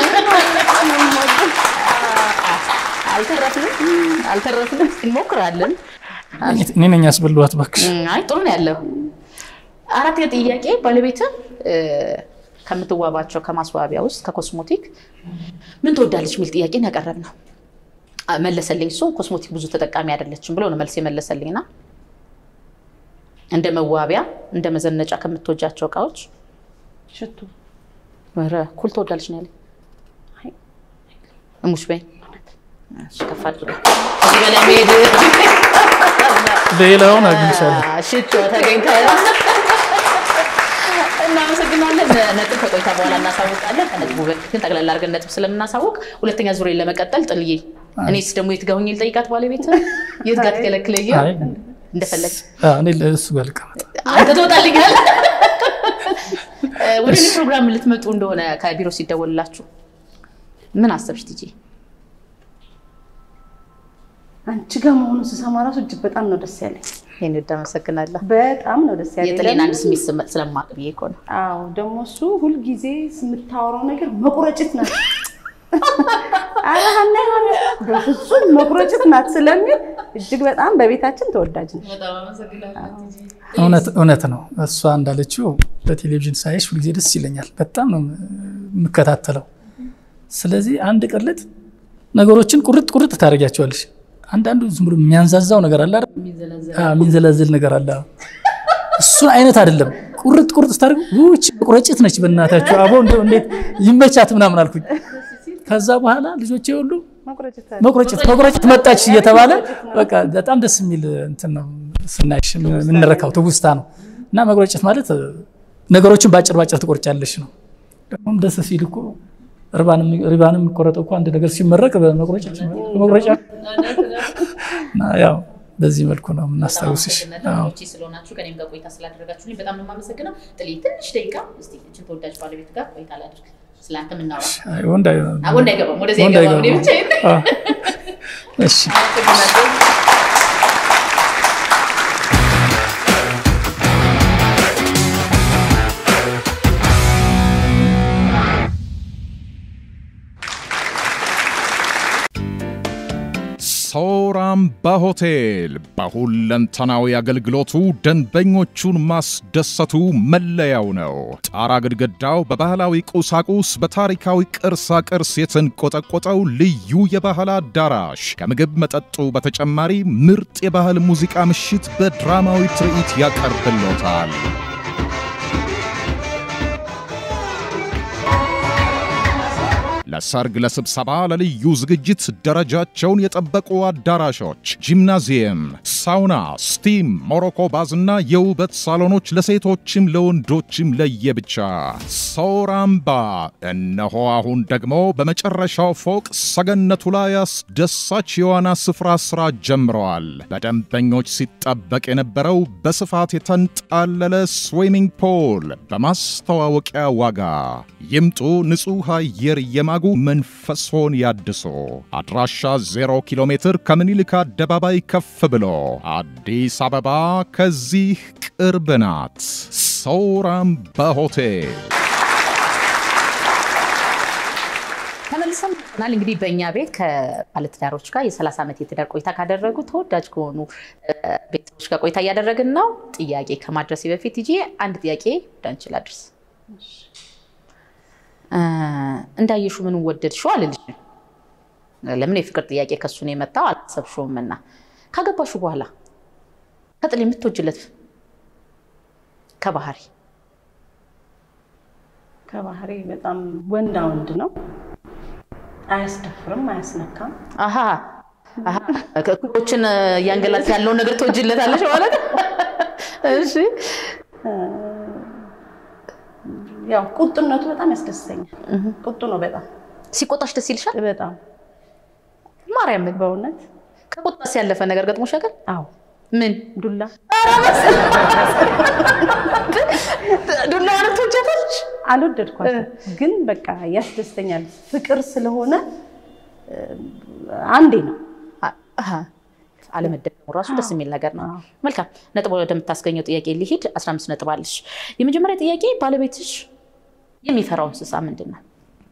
አልተረፍንም አልተረፍንም። እንሞክራለን። እኔ ነኝ ያስበላኋት እባክሽ። አይ ጥሩ ነው ያለው። አራተኛ ጥያቄ ባለቤት ከምትዋባቸው ከማስዋቢያ ውስጥ ከኮስሞቲክ ምን ትወዳለች የሚል ጥያቄ ነው ያቀረብነው። መለሰልኝ እሱ ኮስሞቲክ ብዙ ተጠቃሚ አይደለችም ብሎ ነው መልስ የመለሰልኝና እንደ መዋቢያ እንደ መዘነጫ ከምትወጃቸው እቃዎች ሽቱ ኧረ ኩል ትወዳለች ነው ያለኝ። አይ፣ እሙሽ በይ እሺ፣ ከፍ አድርገ እዚህ በላይ መሄድ ሌላውን አግኝቻለሁ። ሽቶ ተገኝተ እናመሰግናለን። ነጥብ ከቆይታ በኋላ እናሳውቃለን። ከነጥቡ በፊት ግን ጠቅላላ አድርገን ነጥብ ስለምናሳውቅ ሁለተኛ ዙሬን ለመቀጠል ጥልዬ፣ እኔስ ደግሞ የት ጋር ሆኜ ልጠይቃት ባለቤት የት ጋር ትከለክለኝ አይ፣ እንደፈለግ አዎ፣ እኔ ለእሱ ጋር ልቀመጥ። አንተ ትወጣልኛል። ወደ እኔ ፕሮግራም ልትመጡ እንደሆነ ከቢሮ ሲደወልላችሁ ምን አሰብሽ ትጂ? አንቺ ጋር መሆኑን ስሰማ ራሱ እጅግ በጣም ነው ደስ ያለኝ። ይህን ወድ አመሰግናለሁ። በጣም ነው ደስ ያለኝ። የጥሌን አንድ ለምን? ስሜት ስመ- ስለማቅ ብዬ እኮ ነው። አዎ ደግሞ እሱ ሁልጊዜ የምታወራው ነገር መቁረጭት ናት። ኧረ ሀና የሆነ በፍጹም መቁረጭት ናት ስለሚል እጅግ በጣም በቤታችን ተወዳጅ ነች። እውነት እውነት ነው። እሷ እንዳለችው በቴሌቪዥን ሳይሽ ሁልጊዜ ደስ ይለኛል። በጣም ነው የምከታተለው። ስለዚህ አንድ ቅልጥ ነገሮችን ቁርጥ ቁርጥ ታደርጊያቸዋለሽ። አንዳንዱ ዝም ብሎ የሚያንዛዛው ነገር አለ አይደል? አዎ፣ የሚንዘላዘል ነገር አለ። አዎ። እሱን አይነት አይደለም። ቁርጥ ቁርጥ ስታደርግ ውጭ ቁረጭት ነች። በእናታችሁ አቦ እንደው እንዴት ይመቻት ምናምን አልኩኝ። ከዛ በኋላ ልጆቼ ሁሉ መቁረጭት መቁረጭት መቁረጭት መጣች እየተባለ በቃ በጣም ደስ የሚል እንትን ነው ስናይሽ የምንረካው ትውስታ ነው። እና መቁረጭት ማለት ነገሮችን በአጭር ባጭር ትቆርጫለሽ ነው። ደግሞ ደስ ሲል እኮ ሪባንም የሚቆረጠው እኮ አንድ ነገር ሲመረቅ በመቁረጭት መቁረጫ እና ያው በዚህ መልኩ ነው የምናስታውስሽ። አዎ። ውጭ ስለሆናችሁ ከኔም ጋር ቆይታ ስላደረጋችሁልኝ በጣም ነው የማመሰግነው። ጥሌ ትንሽ ደቂቃ እስቲ እችን ተወዳጅ ባለቤት ጋር ቆይታ ላድርግ። ስለአንተ የምናወራ አይ፣ ወንድ አይ- ወንድ አይገባም፣ ወደዚህ ወንድ አይገባም። እኔ አይገባም። ብቻዬን አዎ። እሺ አመሰግናለሁ። ሳውራምባ ሆቴል በሁለንተናዊ አገልግሎቱ ደንበኞቹን ማስደሰቱ መለያው ነው። ጣራ ግድግዳው በባህላዊ ቁሳቁስ በታሪካዊ ቅርሳ ቅርስ የተንቆጠቆጠው ልዩ የባህል አዳራሽ ከምግብ መጠጡ በተጨማሪ ምርጥ የባህል ሙዚቃ ምሽት በድራማዊ ትርኢት ያቀርብሎታል። ለሰርግ፣ ለስብሰባ፣ ለልዩ ዝግጅት ደረጃቸውን የጠበቁ አዳራሾች፣ ጂምናዚየም፣ ሳውና፣ ስቲም፣ ሞሮኮ ባዝና የውበት ሳሎኖች ለሴቶችም ለወንዶችም ለየብቻ። ሳውራምባ እነሆ አሁን ደግሞ በመጨረሻው ፎቅ ሰገነቱ ላይ አስደሳች የዋና ስፍራ ስራ ጀምረዋል። በደንበኞች ሲጠበቅ የነበረው በስፋት የተንጣለለ ስዊሚንግ ፖል በማስተዋወቂያ ዋጋ ይምጡ። ንጹሕ አየር የማጉ መንፈሶን ያድሶ። አድራሻ 0 ኪሎ ሜትር ከምኒልክ አደባባይ ከፍ ብሎ አዲስ አበባ ከዚህ ቅርብ ናት። ሳውራምባ ሆቴል ተመልሰን መጥተናል። እንግዲህ በእኛ ቤት ከባለትዳሮች ጋር የ30 ዓመት የትዳር ቆይታ ካደረጉ ተወዳጅ ከሆኑ እ፣ ቤተሰቦች ጋር ቆይታ እያደረግን ነው። ጥያቄ ከማድረሴ በፊት ይዤ አንድ ጥያቄ ወደ አንቺ ላድርስ። እ፣ እንዳየሹ ምን ወደድሽው አልልሽም። ለምን የፍቅር ጥያቄ ከሱ ነው የመጣው አላሰብሽውም። እና ካገባሹ በኋላ ከጥል የምትወጅለት ከባህሪ ከባህሪ በጣም ወንዳ ወንድ ነው። አያስደፍርም፣ አያስነካም። አሀ አሀ፣ እኩዮችን እያንገላት ያለውን ነገር ትወጅለታለሽ ማለት እሺ። ያው ቁጡነቱ በጣም ያስደስተኛል። ቁጡ ነው በጣም ሲቆጣሽ ደስ ይልሻል? በጣም ማርያምን በእውነት ከቁጣስ ያለፈ ነገር ገጥሞሽ ያውቃል? አዎ። ምን ዱላ ዱላዋንም ትወጃታለሽ? አልወደድኳትም፣ ግን በቃ ያስደስተኛል። ፍቅር ስለሆነ እ፣ አንዴ ነው አሀ፣ አለመደገሙ ራሱ ደስ የሚል ነገር ነው። አዎ። መልካም ነጥብ ወደምታስገኘው ጥያቄ ሊሄድ 15 ነጥብ አለሽ። የመጀመሪያ ጥያቄ ባለቤትሽ የሚፈራው እንስሳ ምንድን ነው?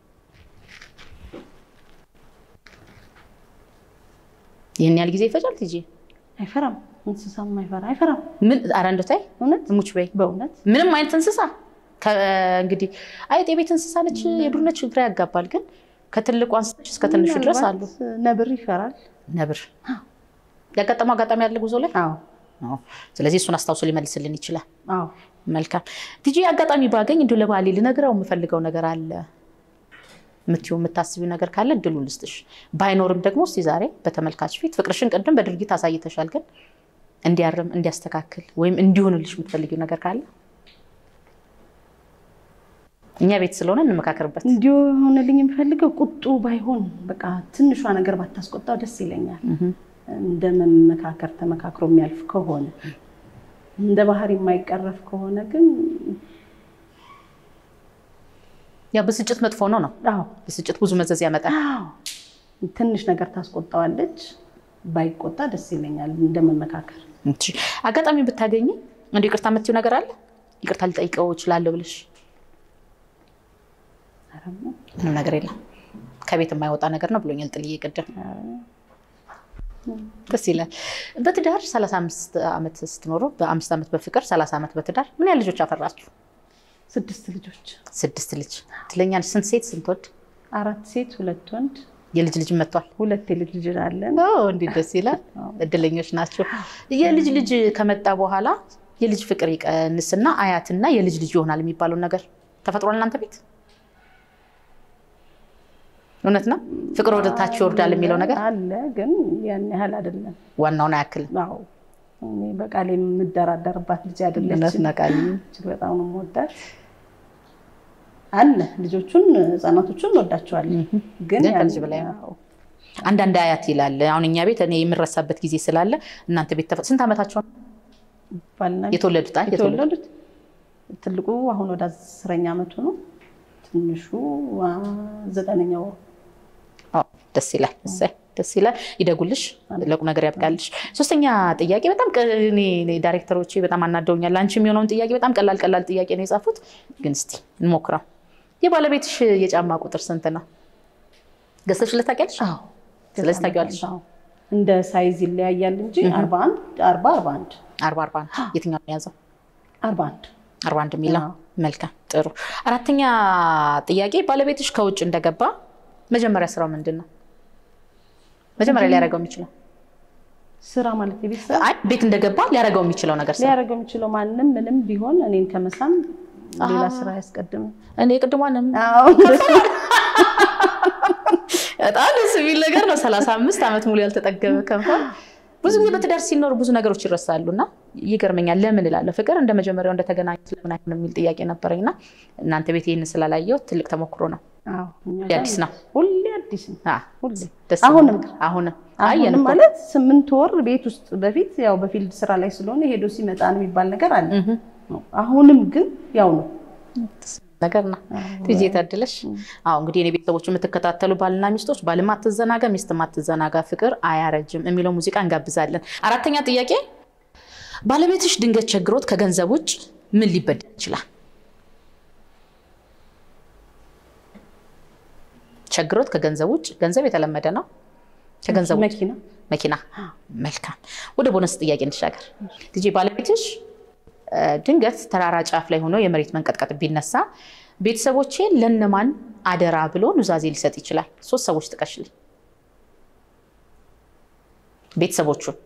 ይህን ያህል ጊዜ ይፈጃል ትጂ? አይፈራም። እንስሳም አይፈራ አይፈራም። ምን ኧረ እንደው ተይ እውነት ሙች በይ። በእውነት ምንም አይነት እንስሳ ከ- እንግዲህ አይጥ የቤት እንስሳ ነች፣ የዱር ነች፣ ግራ ያጋባል። ግን ከትልቁ አንስቶች እስከ ትንሹ ድረስ አሉ። ምናልባት ነብር ይፈራል። ነብር ያጋጠመው አጋጣሚ ያለ ጉዞ ላይ አዎ አዎ። ስለዚህ እሱን አስታውሶ ሊመልስልን ይችላል። አዎ መልካም ቲጂ፣ አጋጣሚ ባገኝ እንዲሁ ለባሌ ልነግረው የምፈልገው ነገር አለ የምትይው የምታስቢው ነገር ካለ እድሉን ልስጥሽ። ባይኖርም ደግሞ እስቲ ዛሬ በተመልካች ፊት ፍቅርሽን ቅድም በድርጊት አሳይተሻል፣ ግን እንዲያርም እንዲያስተካክል ወይም እንዲሆንልሽ የምትፈልጊው ነገር ካለ እኛ ቤት ስለሆነ እንመካከርበት። እንዲሁ የሆነልኝ የምፈልገው ቁጡ ባይሆን በቃ ትንሿ ነገር ባታስቆጣው ደስ ይለኛል። እንደ መመካከር ተመካክሮ የሚያልፍ ከሆነ እንደ ባህሪ የማይቀረፍ ከሆነ ግን ያው ብስጭት መጥፎ ነው ነው አዎ ብስጭት ብዙ መዘዝ ያመጣል። አዎ ትንሽ ነገር ታስቆጣዋለች። ባይቆጣ ደስ ይለኛል እንደ መመካከር። እሺ፣ አጋጣሚ ብታገኝ እንደ ይቅርታ የምትይው ነገር አለ? ይቅርታ ልጠይቀው እችላለሁ ብለሽ? ኧረ ምንም ነገር የለም ከቤት የማይወጣ ነገር ነው ብሎኛል ጥልዬ ቅድም። ደስ ይላል። በትዳር 35 ዓመት ስትኖሩ በአምስት ዓመት በፍቅር 30 ዓመት በትዳር ምን ያህል ልጆች አፈራችሁ? ስድስት ልጆች፣ ስድስት ልጅ ትለኛለች። ስንት ሴት ስንት ወንድ? አራት ሴት፣ ሁለት ወንድ፣ የልጅ ልጅ መጥቷል። ሁለት የልጅ ልጅ አለን። እንዴት ደስ ይላል። እድለኞች ናቸው። የልጅ ልጅ ከመጣ በኋላ የልጅ ፍቅር ይቀንስና አያትና የልጅ ልጅ ይሆናል የሚባለው ነገር ተፈጥሯል እናንተ ቤት? እውነት ነው? ፍቅር ወደ ታች ይወርዳል የሚለው ነገር አለ፣ ግን ያን ያህል አይደለም። ዋናውን አያክልም። አዎ እኔ በቃሌ የምደራደርባት ልጅ እውነት አይደለችም። ነቃል እጅግ በጣም ነው የምወዳት። አለ ልጆቹን ህፃናቶቹን እንወዳቸዋለን፣ ግን ግን ያን- ከልጅ በላይ ነው። አዎ። አንዳንድ አያት ይላል። አሁን እኛ ቤት እኔ የምረሳበት ጊዜ ስላለ እናንተ ቤት ተፈ- ስንት ዓመታቸው ነው ባልና ሚስት የተወለዱት? አይ የተወለዱት የተወለዱት ትልቁ አሁን ወደ አስረኛ ዓመቱ ነው። ትንሹ አ፣ ዘጠነኛ ወሩ። አዎ፣ ደስ ይላል። እሰይ ደስ ይላል። ይደጉልሽ፣ ለቁም ነገር ያብቃልሽ። ሶስተኛ ጥያቄ በጣም ቀ- እኔ እኔ ዳይሬክተሮቼ በጣም አናደውኛል። አንቺ የሚሆነውን ጥያቄ በጣም ቀላል ቀላል ጥያቄ ነው የጻፉት፣ ግን እስቲ እንሞክረው። የባለቤትሽ የጫማ ቁጥር ስንት ነው? ገዝተሽለት ታውቂያለሽ? አዎ ስለዚህ ታውቂዋለሽ። አዎ። እንደ ሳይዝ ይለያያል እንጂ አርባ አንድ አርባ አርባ አንድ አርባ አርባ አንድ የትኛው ነው የያዘው? አርባ አንድ አርባ አንድ የሚለው አዎ። መልካም ጥሩ። አራተኛ ጥያቄ ባለቤትሽ ከውጭ እንደገባ መጀመሪያ ስራው ምንድን ነው? መጀመሪያ ሊያደርገው የሚችለው ስራ ማለት የቤት ስራ አይ ቤት እንደገባ ሊያደርገው የሚችለው ነገር ስራ ሊያደርገው የሚችለው ማንም ምንም ቢሆን እኔን ከመሳም ሌላ ስራ አያስቀድም። እኔ ቅድሟንም አዎ በጣም ደስ የሚል ነገር ነው። ሰላሳ አምስት ዓመት ሙሉ ያልተጠገበ ከንፈር። ብዙ ጊዜ በትዳር ሲኖር ብዙ ነገሮች ይረሳሉ እና ይገርመኛል። ለምን እላለሁ ፍቅር እንደ መጀመሪያው እንደተገናኙት ለምን አይሆንም የሚል ጥያቄ ነበረኝ እና እናንተ ቤት ይህን ስላላየው ትልቅ ተሞክሮ ነው። አዎ፣ እኛ ሁሌ ጋር አዲስ ነው። ሁሌ አዲስ ነው። አ፣ ሁሌ ደስ አሁንም የሚል ነገር። አሁንም አየን አሁንም እኮ። ማለት ስምንት ወር ቤት ውስጥ በፊት ያው በፊልድ ስራ ላይ ስለሆነ ሄዶ ሲመጣ ነው የሚባል ነገር አለ። አሁንም ግን ያው ነው። ነገር ነው። ትጄ ታድለሽ። አዎ እንግዲህ የኔ ቤተሰቦች የምትከታተሉ ባልና ሚስቶች ባልም አትዘናጋ፣ ሚስትም አትዘናጋ፣ ፍቅር አያረጅም የሚለው ሙዚቃ እንጋብዛለን። አራተኛ ጥያቄ ባለቤትሽ ድንገት ቸግሮት ከገንዘብ ውጭ ምን ሊበደል ይችላል? ቸግሮት ከገንዘብ ውጭ ገንዘብ የተለመደ ነው። ከገንዘብ ውጭ መኪና መኪና። መልካም። ወደ ቦነስ ጥያቄ እንሻገር። ልጄ ባለቤትሽ እ፣ ድንገት ተራራ ጫፍ ላይ ሆኖ የመሬት መንቀጥቀጥ ቢነሳ ቤተሰቦቼ ለነማን አደራ ብሎ ኑዛዜ ሊሰጥ ይችላል? ሶስት ሰዎች ጥቀሽልኝ። ቤተሰቦቹን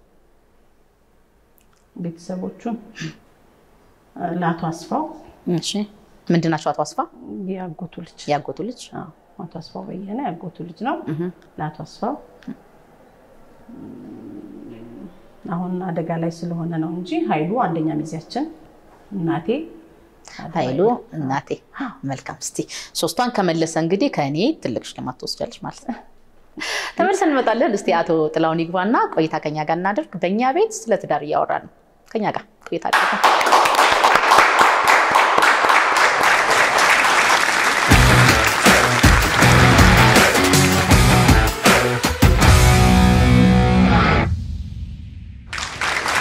ቤተሰቦቹን ለአቶ አስፋው እሺ፣ ምንድን ናቸው? አቶ አስፋ ያጎቱ ልጅ ያጎቱ ልጅ አዎ፣ አቶ አስፋው በየነ ያጎቱ ልጅ ነው። ለአቶ አስፋው አሁን አደጋ ላይ ስለሆነ ነው እንጂ ኃይሉ አንደኛ ሚዜያችን፣ እናቴ ኃይሉ እናቴ። መልካም። እስቲ ሶስቷን ከመለሰ እንግዲህ ከእኔ ትልቅ ሽልማት ትወስጃለች ማለት ነው። ተመልሰን እንመጣለን። እስቲ አቶ ጥላውን ይግባና ቆይታ ከኛ ጋር እናደርግ። በእኛ ቤት ስለ ትዳር እያወራን ነው። ከኛ ጋር ቆይታ አድርገን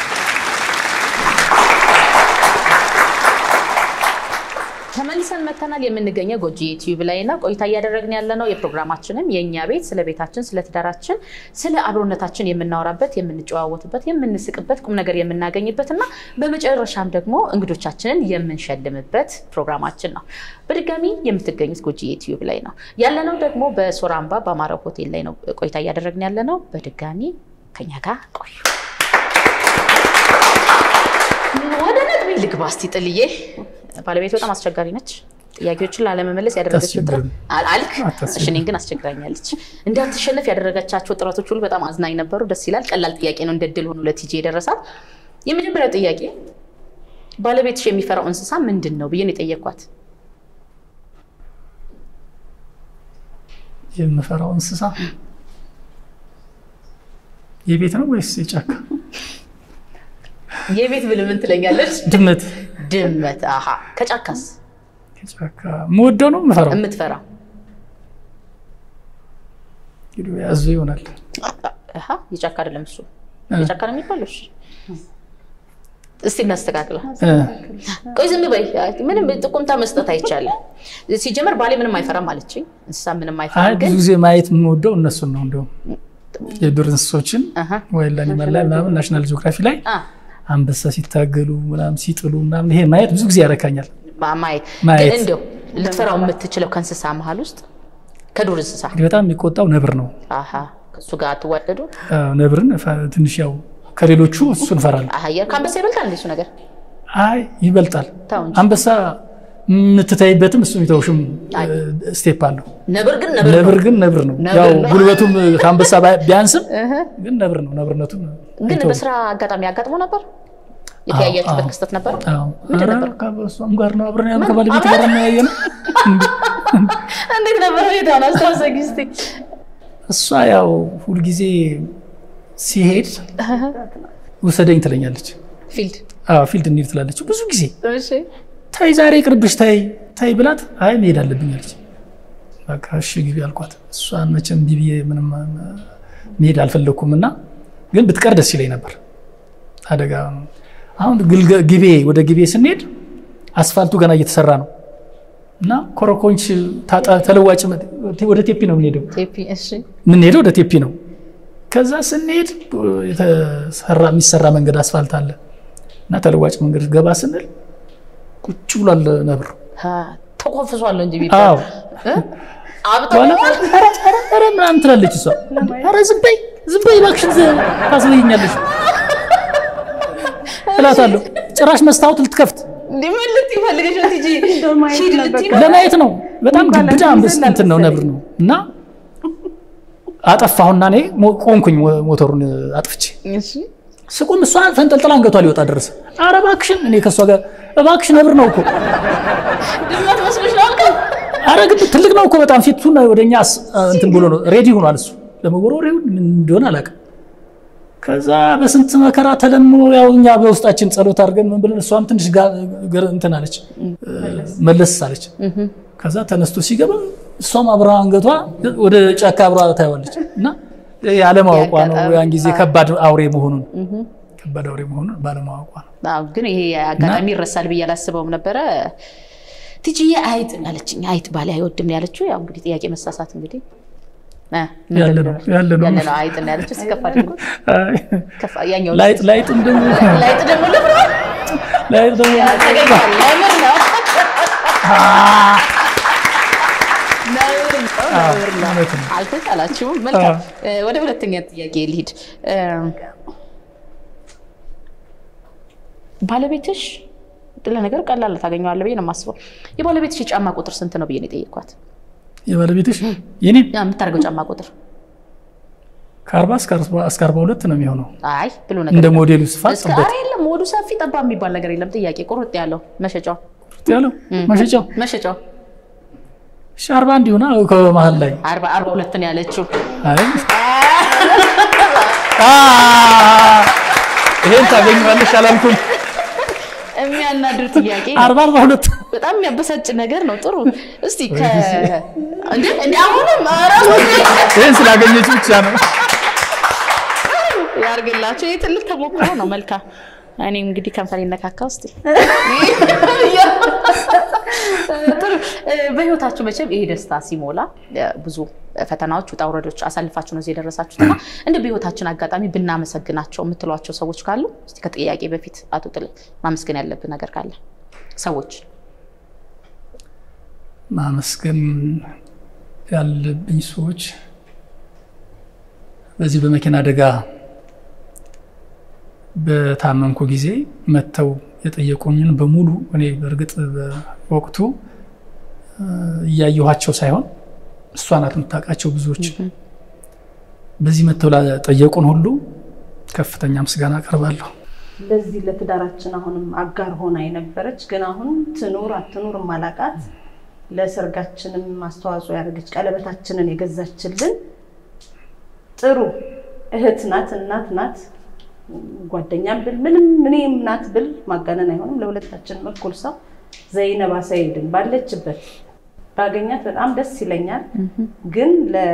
ተመልሰን መተናል። ተመልሰናል። የምንገኘው ጎጂ ዩቲዩብ ላይ እና ቆይታ እያደረግን ያለ ነው። የፕሮግራማችንም የእኛ ቤት ስለ ቤታችን፣ ስለ ትዳራችን፣ ስለ አብሮነታችን የምናወራበት፣ የምንጨዋወትበት፣ የምንስቅበት፣ ቁም ነገር የምናገኝበት እና በመጨረሻም ደግሞ እንግዶቻችንን የምንሸልምበት ፕሮግራማችን ነው። በድጋሚ የምትገኙት ጎጂ ዩቲዩብ ላይ ነው ያለነው። ደግሞ በሶራምባ በአማራው ሆቴል ላይ ነው ቆይታ እያደረግን ያለ ነው። በድጋሚ ከኛ ጋር ቆዩ። ወደ ነጥብ ልግባ እስቲ ጥልዬ። ባለቤት በጣም አስቸጋሪ ነች። ጥያቄዎችን ላለመመለስ ያደረገችው ጥረት አል- አልክ። እሺ፣ እኔን ግን አስቸግራኛለች። እንዳትሸነፍ ያደረገቻቸው ጥረቶች ሁሉ በጣም አዝናኝ ነበሩ። ደስ ይላል። ቀላል ጥያቄ ነው፣ እንደ ድል ሆኖ ለቲጂ የደረሳት። የመጀመሪያው ጥያቄ ባለቤትሽ የሚፈራው እንስሳ ምንድን ነው ብዬ ነው የጠየኳት። የምፈራው እንስሳ የቤት ነው ወይስ የጫካ? የቤት ብል ምን ትለኛለች? ድመት። ድመት። አሀ። ከጫካስ የጫካ የምወደው ነው የምፈራው። የምትፈራው? እንግዲህ ያዙ ይሆናል። አሀ። የጫካ አይደለም እሱ የጫካ ነው የሚባለው። እሺ፣ እስቲ እናስተካክለው። እ፣ ቆይ ዝም በይ። ምንም ጥቁምታ መስጠት አይቻልም። ሲጀመር ባሌ ምንም አይፈራም አለችኝ። እንስሳ ምንም አይ አይፈራም ብዙ ግን ጊዜ ማየት የምወደው እነሱን ነው። እንዲሁም የዱር እንስሶችን አሀ፣ ወይላ አኒማል ላይ ምናምን ናሽናል ጂኦግራፊ ላይ አ፣ አንበሳ ሲታገሉ ምናምን ሲጥሉ ምናምን ይሄ ማየት ብዙ ጊዜ ያረካኛል። ማ- ማየት ማየት። ግን እንደው ልትፈራው የምትችለው ከእንስሳ መሀል ውስጥ ከዱር እንስሳ እንግዲህ በጣም የሚቆጣው ነብር ነው። አሀ፣ ከእሱ ጋር አትዋደዱ? አዎ፣ ነብርን እፈ- ትንሽ ያው ከሌሎቹ እሱን እፈራለሁ። አህያ ከአንበሳ ይበልጣል እንደ እሱ ነገር አይ ይበልጣል። ተው እንጂ። አንበሳ የምትታይበትም እሱ የሚተውሽም አይ። ስቴፕ አለው። ነብር ግን ነብር ነው። ነብር ግን ነብር ነው። ነብር ያው ነው። ጉልበቱም ከአንበሳ ባ- ቢያንስም እህ። ግን ነብር ነው። ነብርነቱን ግን አይተውም። በስራ አጋጣሚ ያጋጥሞ ነበር የተያያችሁበት አዎ። ክስተት ነበር? አዎ። ምንድን ኧረ ነበር? ከእሷም ጋር ነው አብረን ያሉ ምን? ከባለቤት አብረን? ጋር ነው ያየ ነው። እንዴት ነበር ሁኔታውን አስታውሰኝ እስኪ። እሷ ያው ሁልጊዜ ሲሄድ ውሰደኝ ትለኛለች። ፊልድ አዎ ፊልድ እንሂድ ትላለች ብዙ ጊዜ። እሺ ታይ ዛሬ ቅርብሽ ታይ ታይ ብላት አይ መሄድ አለብኝ አለች። በቃ እሺ ግቢ አልኳት። እሷን መቼም እምቢ ብዬ ምንም አ- መሄድ አልፈለግኩም እና ግን ብትቀር ደስ ይለኝ ነበር። አደጋ አሁን ግልገ- ግቤ ወደ ግቤ ስንሄድ አስፋልቱ ገና እየተሰራ ነው እና ኮረኮንች ታጣ- ተለዋጭ መ- ወደ ቴፒ ነው የምንሄደው ቴፒ እሺ የምንሄደው ወደ ቴፒ ነው። ከዛ ስንሄድ የተሰራ የሚሰራ መንገድ አስፋልት አለ እና ተለዋጭ መንገድ ገባ ስንል ቁጭ ብሏል ነብር። ሀ፣ ተኮፍሷል እንጂ አዎ ቢባል አብጦ በኋላ ኧረ ኧረ ኧረ ምናምን ትላለች እሷ። ኧረ ዝም በይ ዝም በይ እባክሽን ዝ- ታስበይኛለሽ እላታለሁ። ጭራሽ መስታወት ልትከፍት እንዲህ ምን ልትይ ፈልገሽ ነው ቲጂ? እንደው ማየት ሂድ ነበር። ልትይ ነው? ለማየት ነው። በጣም እንኳን ግብዳ ለምን አንበስ ዘንድ እንትን ነው ነብር ነው እና አጠፋሁና እኔ ሞ- ቆምኩኝ ሞ- ሞተሩን አጥፍቼ እሺ ስቁም እሷ ፈንጠልጥላ አንገቷ ሊወጣ ደረሰ። ኧረ እባክሽን እኔ ከእሷ ጋር እባክሽ ነብር ነው እኮ ድመት መስሎሽ ነው አልከው? ኧረ ግን ትልቅ ነው እኮ በጣም ፊቱን ወደኛ አስ- እንትን ብሎ ነው ሬዲ ሆኗል እሱ ለመወርወር ይሁን ምን እንደሆነ አላውቅም። ከዛ በስንት መከራ ተለምኖ ያው እኛ በውስጣችን ጸሎት አድርገን ምን ብለን እሷም ትንሽ ጋ- ገር- እንትን አለች መለስ አለች። ከዛ ተነስቶ ሲገባ እሷም አብራ አንገቷ ወደ ጫካ አብራ ታየዋለች እና ያለማወቋ ነው ያን ጊዜ ከባድ አውሬ መሆኑን ከባድ አውሬ መሆኑን ባለማወቋ ነው። አዎ፣ ግን ይሄ አጋጣሚ ይረሳል ብዬ አላስበውም ነበረ። ቲጂዬ አይጥ አለችኝ። አይጥ ባሌ አይወድም ነው ያለችው። ያው እንግዲህ ጥያቄ መሳሳት እንግዲህ እ፣ ምንድን ያለ ነው? ነው ያለ ነው። ያለ ነው አይጥ ነው ያለችው። ሲከፋ ደግሞ አይ፣ ከፋ ያኛው ላይጥ ላይጥም ደግሞ ላይጥ ደግሞ ልብሮ ላይጥ ደግሞ ተገኝቷል። ለምር ነው ነውር ነው፣ ነውር ነው። እውነት ነው። አልተቻላችሁም። መልካም እ፣ ወደ ሁለተኛ ጥያቄ ልሂድ። እ፣ ባለቤትሽ ለነገር ቀላል ታገኘዋለህ ብዬ ነው የማስበው። የባለቤትሽ የጫማ ቁጥር ስንት ነው ብዬ ነው የጠየኳት። የባለቤትሽ የኔ ያ የምታደርገው ጫማ ቁጥር ከአርባ እስከ አርባ- እስከ አርባ ሁለት ነው የሚሆነው አይ ብሎ ነገር እንደ የለም። ሞዴሉ ስፋት እስከ ጥበት ኧረ የለም ወዱ ሰፊ ጠባብ የሚባል ነገር የለም። ጥያቄ ቁርጥ ያለው መሸጫው ያለው መሸጫው መሸጫው እሺ፣ አርባ አንድ ይሆና ከመሀል ላይ አርባ አርባ ሁለት ነው ያለችው። አይ አ ይሄን ታገኘዋለሽ አላልኩም። የሚያናድር ጥያቄ ነው። አርባ አርባ ሁለት በጣም የሚያበሳጭ ነገር ነው። ጥሩ እስቲ ከ እንዴ እንዴ አሁንም ኧረ ይሄን ስላገኘች ብቻ ነው። ያርግላቸው። ይህ ትልቅ ተሞክሮ ነው። መልካም እኔም እንግዲህ ከንፈር ይነካካ ውስጥ ጥሩ። በህይወታችሁ መቼም ይሄ ደስታ ሲሞላ ብዙ ፈተናዎች፣ ውጣ ውረዶች አሳልፋችሁ ነው እዚህ የደረሳችሁት እና እንደ በህይወታችን አጋጣሚ ብናመሰግናቸው የምትሏቸው ሰዎች ካሉ እስኪ ከጥያቄ በፊት አቶ ጥል ማመስገን ያለብን ነገር ካለ ሰዎች ማመስገን ያለብኝ ሰዎች በዚህ በመኪና አደጋ በታመምኩ ጊዜ መጥተው የጠየቁኝን በሙሉ እኔ በእርግጥ በወቅቱ እያየኋቸው ሳይሆን እሷ ናት የምታውቃቸው ብዙዎች። በዚህ መጥተው ለጠየቁን ሁሉ ከፍተኛ ምስጋና አቀርባለሁ። ለዚህ ለትዳራችን አሁንም አጋር ሆና የነበረች ግን አሁን ትኑር አትኑር ማላቃት ለሰርጋችንም አስተዋጽኦ ያደረገች ቀለበታችንን የገዛችልን ጥሩ እህት ናት፣ እናት ናት፣ ጓደኛም ብል ምንም እኔም ናት ብል ማጋነን አይሆንም። ለሁለታችንም እኩል ሰው ዘይነባ ሰይድን ባለችበት ባገኛት በጣም ደስ ይለኛል። ግን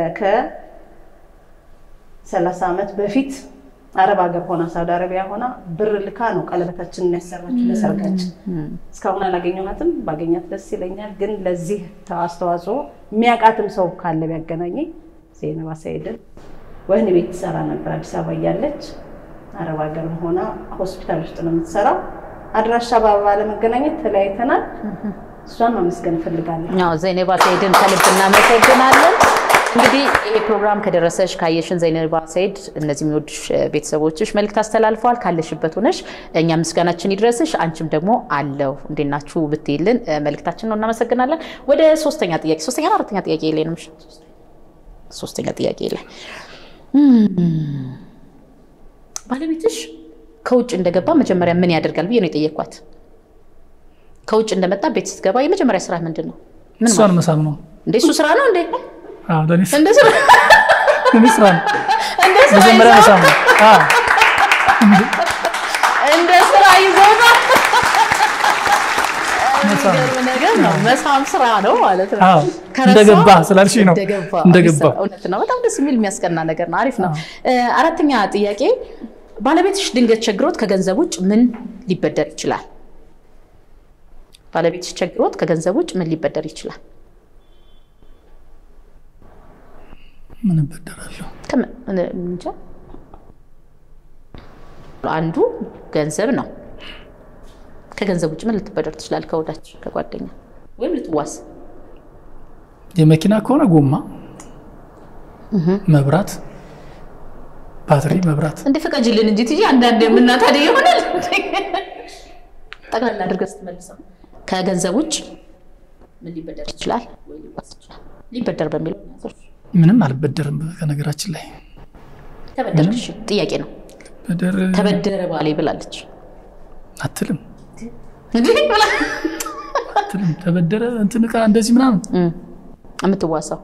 ከሰላሳ ዓመት በፊት አረብ ሀገር ሆና ሳውዲ አረቢያ ሆና ብር ልካ ነው ቀለበታችንን ያሰራችው ለሰርጋችን። እስካሁን አላገኘኋትም። ባገኛት ደስ ይለኛል። ግን ለዚህ አስተዋጽኦ የሚያውቃትም ሰው ካለ ቢያገናኘኝ ዘይነባ ሰይድን ወህኒ ቤት ትሰራ ነበር አዲስ አበባ እያለች አረብ ሀገርም ሆና ሆስፒታል ውስጥ ነው የምትሰራው። አድራሻ ባለመገናኘት ተለያይተናል። እሷን ማመስገን እፈልጋለሁ። አዎ ዘይነባ ሰይድን ከልብ እናመሰግናለን። እንግዲህ ይሄ ፕሮግራም ከደረሰሽ ካየሽን ዘይነባ ሰይድ እነዚህ የሚወዱሽ ቤተሰቦችሽ መልዕክት አስተላልፈዋል። ካለሽበት ሆነሽ እኛ ምስጋናችን ይድረስሽ። አንቺም ደግሞ አለው እንዴት ናችሁ ብትይልን መልዕክታችን ነው። እናመሰግናለን። ወደ ሶስተኛ ጥያቄ ሶስተኛ ነው አራተኛ ጥያቄ ላይ ነው ሶስተኛ ጥያቄ ላይ ባለቤትሽ ከውጭ እንደገባ መጀመሪያ ምን ያደርጋል ብዬ ነው የጠየኳት። ከውጭ እንደመጣ ቤት ስትገባ የመጀመሪያ ስራ ምንድን ነው? ምን እሷን መሳም ነው። እንዴ እሱ ስራ ነው እንዴ? አዎ፣ ለእኔ ስ- እንደ ስራ ለእኔ ስራ ነው። እንደ ስራ መጀመሪያ ይዘው መሳም ነው። አዎ፣ እንደ ስራ ይዘውታል። መሳም ነው። የሚገርም ነገር ነው። መሳም ስራ ነው ማለት ነው። አዎ፣ ከረሳው እንደገባ ስላልሽኝ ነው። እንደገባ እንደገባ እውነት ነው። በጣም ደስ የሚል የሚያስቀና ነገር ነው። አሪፍ ነው። አራተኛ ጥያቄ ባለቤትሽ ድንገት ቸግሮት ከገንዘብ ውጭ ምን ሊበደር ይችላል? ባለቤትሽ ቸግሮት ከገንዘብ ውጭ ምን ሊበደር ይችላል? ምን እበደራለሁ? ከምን- እኔ እንጃ። አንዱ ገንዘብ ነው። ከገንዘብ ውጭ ምን ልትበደር ትችላል? ከወዳጅ ከጓደኛ ወይም ልትዋስ የመኪና ከሆነ ጎማ፣ መብራት፣ ባትሪ፣ መብራት እንደ ፍቀጅልን እንጂ ትጂ አንዳንድ የምናታደ ይሆናል። ጠቅላላ አድርገህ ስትመልሰው ከገንዘብ ውጭ ምን ሊበደር ይችላል ወይ ሊዋስ ይችላል? ሊበደር በሚለው እናያዘው። ምንም አልበደርም። ከነገራችን ላይ ተበደርሽ ጥያቄ ነው። በደር ተበደረ ባሌ ብላለች። አትልም እንዲህ ብላ አትልም። ተበደረ እንትን ዕቃ እንደዚህ ምናምን እም፣ የምትዋሳው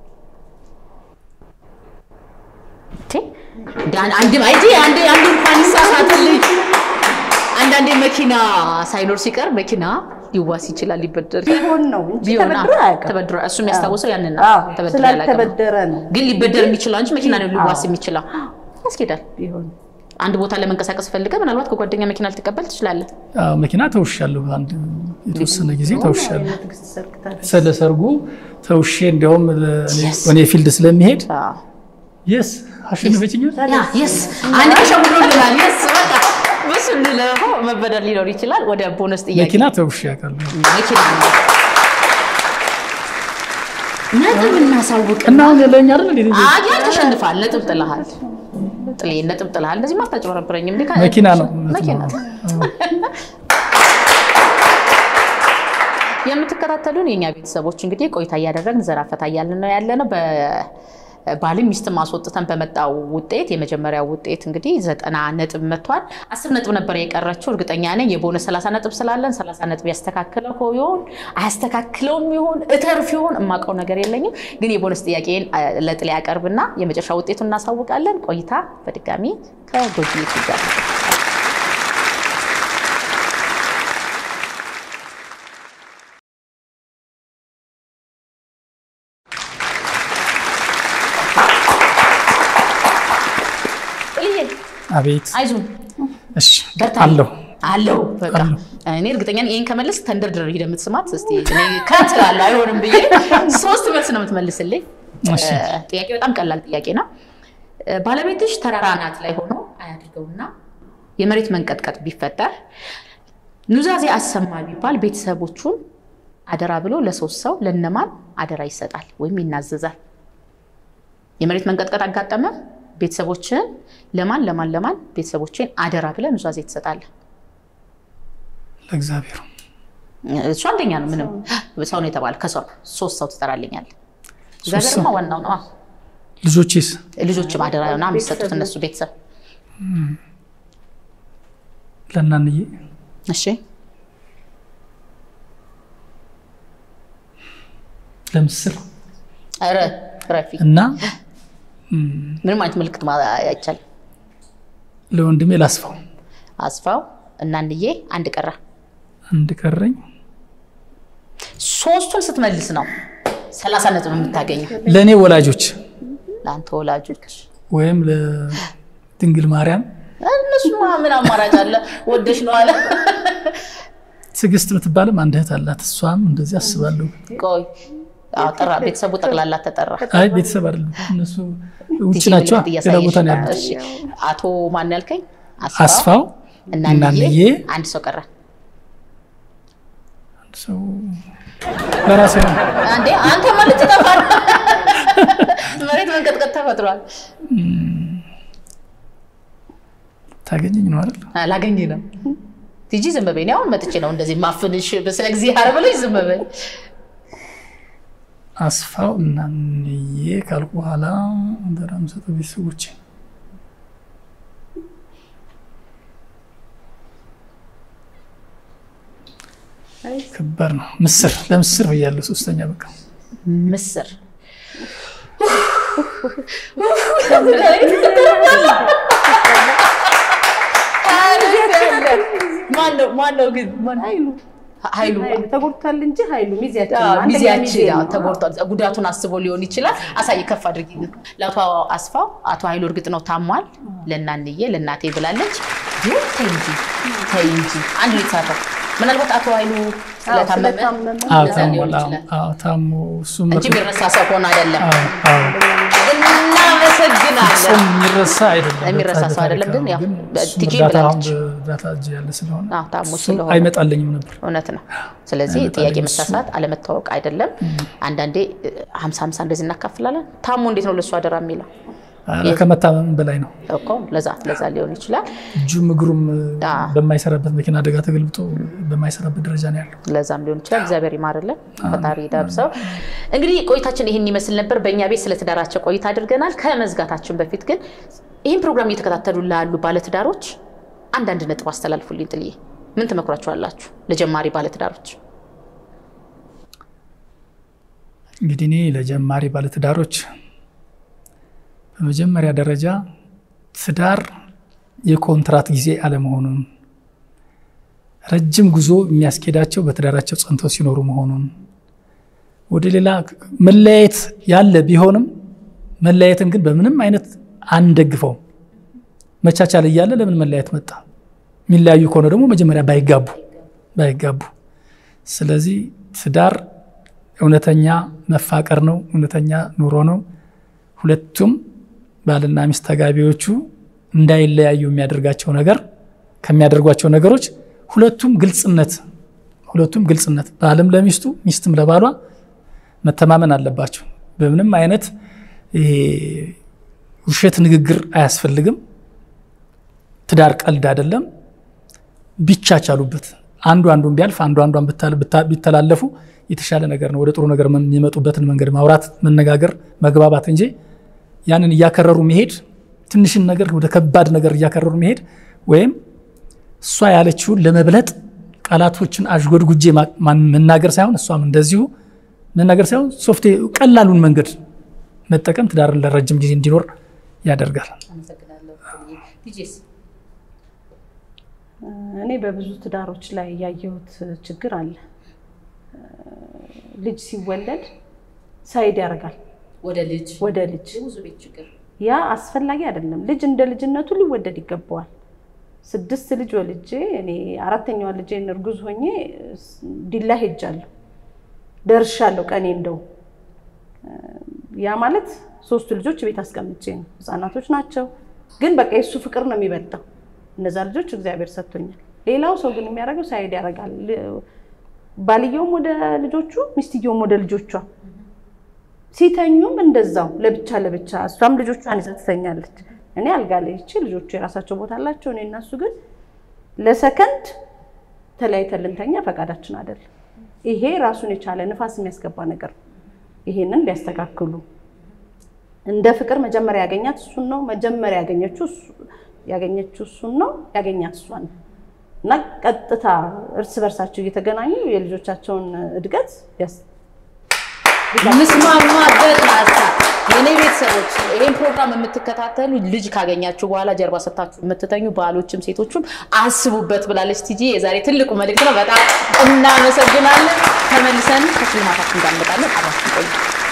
እንዴ? ዳን- አንድ አይጂ አንድ አንድ እንኳን ይሳሳትልኝ። አንዳንዴ መኪና ሳይኖር ሲቀር መኪና ሊዋስ ይችላል፣ ሊበደር ቢሆን ነው እንጂ ቢሆን ተበድሮ አያውቅም። ተበድሮ እሱ የሚያስታውሰው ያንን ነው። አዎ፣ ተበድሮ አያውቅም። ስላልተበደረ ነው ግን ሊበደር የሚችለው እንጂ መኪና ነው ሊዋስ አዎ። የሚችለው ያስኬዳል። ቢሆን አንድ ቦታ ለመንቀሳቀስ ፈልገ ምናልባት ከጓደኛ መኪና ልትቀበል ትችላለህ። አዎ፣ መኪና ተውሻለሁ። አንድ የተወሰነ ጊዜ ተውሻለሁ። ትዕግስት ሰርክታል። ስለ ሰርጉ ተውሼ እንዲያውም ለእኔ- Yes. እኔ ፊልድ ስለሚሄድ አዎ። የስ አሸንፈችኛል። ያ የስ አንድ ተሸውዶልናል። የስ በቃ በሱ ልለሆ መበደር ሊኖር ይችላል። ወደ ቦነስ ጥያቄ መኪና ተውሼ ያውቃለሁ መኪና ነው። ነጥብ እናሳውቅ እና አሁን ለኛ አይደል እንዴ? አያን ተሸንፋል። ነጥብ ጥለሃል። ጥሌ ነጥብ ጥለሃል። እንደዚህ ማታጭበረብረኝም። እንዴ ከ- መኪና ነው መኪና የምትከታተሉን የእኛ ቤተሰቦች እንግዲህ ቆይታ እያደረግን ዘና ፈታ እያልን ነው ያለ ነው። ባልም ሚስትም አስወጥተን በመጣው ውጤት የመጀመሪያው ውጤት እንግዲህ ዘጠና ነጥብ መጥቷል። አስር ነጥብ ነበር የቀረችው። እርግጠኛ ነኝ የቦነስ ሰላሳ ነጥብ ስላለን ሰላሳ ነጥብ ያስተካክለው ይሆን አያስተካክለውም ይሆን እተርፍ ይሆን የማውቀው ነገር የለኝም። ግን የቦነስ ጥያቄን ለጥሌ ያቀርብና የመጨረሻ ውጤቱን እናሳውቃለን። ቆይታ በድጋሚ ከጎጂ ጋር አቤት አይዞን እሺ በርታ አለሁ አለው በቃ አለሁ። እኔ እርግጠኛ ነኝ ይሄን ከመለስ ተንደርድረህ ሂደህ የምትስማት እስኪ እኔ ከትላለህ አይሆንም ብዬ ሶስት መልስ ነው የምትመልስልኝ። እሺ። እ፣ ጥያቄ በጣም ቀላል ጥያቄ ነው። እ፣ ባለቤትሽ ተራራ አናት ላይ ሆኖ አያድርገውና የመሬት መንቀጥቀጥ ቢፈጠር ኑዛዜ አሰማ ቢባል ቤተሰቦቹን አደራ ብሎ ለሶስት ሰው ለነማን አደራ ይሰጣል ወይም ይናዘዛል? የመሬት መንቀጥቀጥ አጋጠመ፣ ቤተሰቦችን ለማን ለማን ለማን ቤተሰቦችን አደራ ብለህ ኑዛዜ ትሰጣለህ? ለእግዚአብሔር እሱ አንደኛ ነው። ምንም ሰው ነው የተባለ ከሰው ሶስት ሰው ትጠራልኛለህ። ሶስት እግዚአብሔርማ ሰው? ዋናው ነው። አዎ። ልጆቼስ ልጆችም አደራ ና የሚሰጡት እነሱ ቤተሰብ ለእናንዬ እሺ ለምስር ኧረ ረፊ እና ምንም አይነት ምልክት ማ- አይቻልም። ለወንድሜ ላስፋው አስፋው እናንዬ አንድ ቀረ። አንድ ቀረኝ። ሶስቱን ስትመልስ ነው ሰላሳ ነጥብ የምታገኘው ለእኔ ወላጆች ለአንተ ወላጆች። ወይም ለድንግል ማርያም እነሱማ ምን አማራጭ አለ? ወደሽ ነው አለ። ትዕግስት የምትባልም አንድ እህት አላት። እሷም እንደዚህ አስባለሁ። ቆይ አዎ፣ ጠራ ቤተሰቡ ጠቅላላ ተጠራ። አይ ቤተሰብ አይደለም እነሱ ውጭ ቲጂ ናቸው፣ ምልክት ሌላ እያሳየሽ ቦታ ነው ነው። ያሉት። እሺ፣ አቶ ማን ያልከኝ? አስፋው እናንዬ እናንዬ አንድ ሰው ቀረ። ሰው ለራሴ ነው። አንዴ አንተ ማለት ተጠፋል። መሬት መንቀጥቀጥ ተፈጥሯል። ታገኘኝ ነው አይደል? ላገኝ ነው ቲጂ ዝም በይ። እኔ አሁን መጥቼ ነው እንደዚህ ማፍንሽ ስለ እግዚአብሔር ብለሽ ዝም በይ። አስፋው እናንዬ ካልኩ በኋላ አደራ የምሰጠው ቤተሰቦቼ ከባድ ነው። ምስር ለምስር ብያለሁ። ሶስተኛ በቃ ምስር ማነው ማነው ግን ማን- ኃይሉ ኃይሉ ኃይሉ ተጎድቷል እንጂ ኃይሉ ሚዜያችን ነው። አዎ፣ አንደኛ ሚዜያችን ሚዜ ያው ነው። ተጎድቷል። ጉዳቱን አስቦ ሊሆን ይችላል። አሳይ ከፍ አድርጊ። ለአቶ አስፋው አቶ ኃይሉ እርግጥ ነው ታሟል። ለእናንዬ ለእናቴ ብላለች። ግን ተይ እንጂ ተይ እንጂ አንድ ልትሳተፍ ምናልባት አቶ ኃይሉ ስለታመመ ስለታመመ አዎ ለዛ ታሞ ሊሆን አዎ፣ ይችላል አዎ ታሞ እሱም እንጂ የሚረሳ ሰው ሆኖ አይደለም። አዎ አዎ እናመሰግናለን። ፍጹም የሚረሳ አይደለም። የሚረሳ ሰው አይደለም፣ ግን ያው ግን እሱም ቲጂ እርዳታ አሁን ብላለች። በእርዳታ እጅ ያለ ስለሆነ አዎ፣ ታሞ እሱ ስለሆነ አይመጣልኝም ነበር። እውነት ነው። ስለዚህ አይመጣልኝ ጥያቄ እሱ። መሳሳት አለመታወቅ አይደለም። አንዳንዴ ሀምሳ ሀምሳ እንደዚህ እናካፍላለን። ታሞ እንዴት ነው ለእሱ አደራ የሚለው ኧረ ከመታመም በላይ ነው። እኮ ለዛ ለዛ ሊሆን ይችላል። እጁም እግሩም አዎ። በማይሰራበት መኪና አደጋ ተገልብጦ በማይሰራበት ደረጃ ነው ያለው። ለዛም ሊሆን ይችላል። እግዚአብሔር ይማርልን፣ ፈጣሪ ይዳብሰው። እንግዲህ ቆይታችን ይህን ይመስል ነበር። በእኛ ቤት ስለ ትዳራቸው ቆይታ አድርገናል። ከመዝጋታችን በፊት ግን ይህን ፕሮግራም እየተከታተሉ ላሉ ባለትዳሮች አንዳንድ ነጥብ አስተላልፉልኝ። ጥልዬ ምን ትመክሯቸዋላችሁ ለጀማሪ ባለትዳሮች? እንግዲህ እኔ ለጀማሪ ባለትዳሮች በመጀመሪያ ደረጃ ትዳር የኮንትራት ጊዜ አለመሆኑን፣ ረጅም ጉዞ የሚያስኬዳቸው በትዳራቸው ጸንተው ሲኖሩ መሆኑን፣ ወደ ሌላ መለያየት ያለ ቢሆንም መለያየትን ግን በምንም አይነት አንደግፈውም። መቻቻል እያለ ለምን መለያየት መጣ? የሚለያዩ ከሆነ ደግሞ መጀመሪያ ባይጋቡ ባይጋቡ። ስለዚህ ትዳር እውነተኛ መፋቀር ነው፣ እውነተኛ ኑሮ ነው። ሁለቱም ባልና ሚስት ተጋቢዎቹ እንዳይለያዩ የሚያደርጋቸው ነገር ከሚያደርጓቸው ነገሮች ሁለቱም ግልጽነት ሁለቱም ግልጽነት ባልም ለሚስቱ ሚስትም ለባሏ መተማመን አለባቸው። በምንም አይነት ይሄ ውሸት ንግግር አያስፈልግም። ትዳር ቀልድ አይደለም። ቢቻቻሉበት አንዱ አንዱን ቢያልፍ አንዱ አንዷን ቢተላለፉ የተሻለ ነገር ነው። ወደ ጥሩ ነገር የሚመጡበትን መንገድ ማውራት፣ መነጋገር፣ መግባባት እንጂ ያንን እያከረሩ መሄድ ትንሽን ነገር ወደ ከባድ ነገር እያከረሩ መሄድ ወይም እሷ ያለችውን ለመብለጥ ቃላቶችን አዥጎድጉጄ መናገር ሳይሆን እሷም እንደዚሁ መናገር ሳይሆን ሶፍቴ ቀላሉን መንገድ መጠቀም ትዳርን ለረጅም ጊዜ እንዲኖር ያደርጋል። እኔ በብዙ ትዳሮች ላይ ያየሁት ችግር አለ። ልጅ ሲወለድ ሳይድ ያደርጋል ወደ ልጅ ወደ ልጅ ብዙ ቤት ችግር ያ አስፈላጊ አይደለም። ልጅ እንደ ልጅነቱ ሊወደድ ይገባዋል። ስድስት ልጅ ወልጄ እኔ አራተኛዋ ልጄን እርጉዝ ሆኜ ዲላ ሄጃለሁ ደርሻለሁ። ቀኔ እንደው ያ ማለት ሶስቱ ልጆች ቤት አስቀምጬ ነው። ህፃናቶች ናቸው፣ ግን በቃ የእሱ ፍቅር ነው የሚበልጠው። እነዛ ልጆች እግዚአብሔር ሰጥቶኛል። ሌላው ሰው ግን የሚያደርገው ሳይድ ያደርጋል። ባልየውም ወደ ልጆቹ፣ ሚስትየውም ወደ ልጆቿ ሲተኙም እንደዛው ለብቻ ለብቻ እሷም ልጆቿን ይዛ ትተኛለች። እኔ አልጋ ላይ ይቺ ልጆቹ የራሳቸው ቦታ አላቸው። እኔ እና እሱ ግን ለሰከንድ ተለያይተን ልንተኛ ፈቃዳችን አይደለም። ይሄ ራሱን የቻለ ንፋስ የሚያስገባ ነገር ነው። ይሄንን ሊያስተካክሉ እንደ ፍቅር መጀመሪያ ያገኛት እሱን ነው። መጀመሪያ ያገኘችው ያገኘችው እሱን ነው። ያገኛት እሷን ነው እና ቀጥታ እርስ በርሳቸው እየተገናኙ የልጆቻቸውን እድገት ምስማማበት ሀሳብ የኔ ቤተሰቦች ይህን ፕሮግራም የምትከታተሉ ልጅ ካገኛችሁ በኋላ ጀርባ ሰታችሁ የምትተኙ ባሎችም ሴቶችም አስቡበት ብላለች ቲጂ። የዛሬ ትልቁ መልእክት ነው። በጣም እናመሰግናለን። ተመልሰን ከሽልማታችን ጋር እንመጣለን። አብራችን ቆዩ።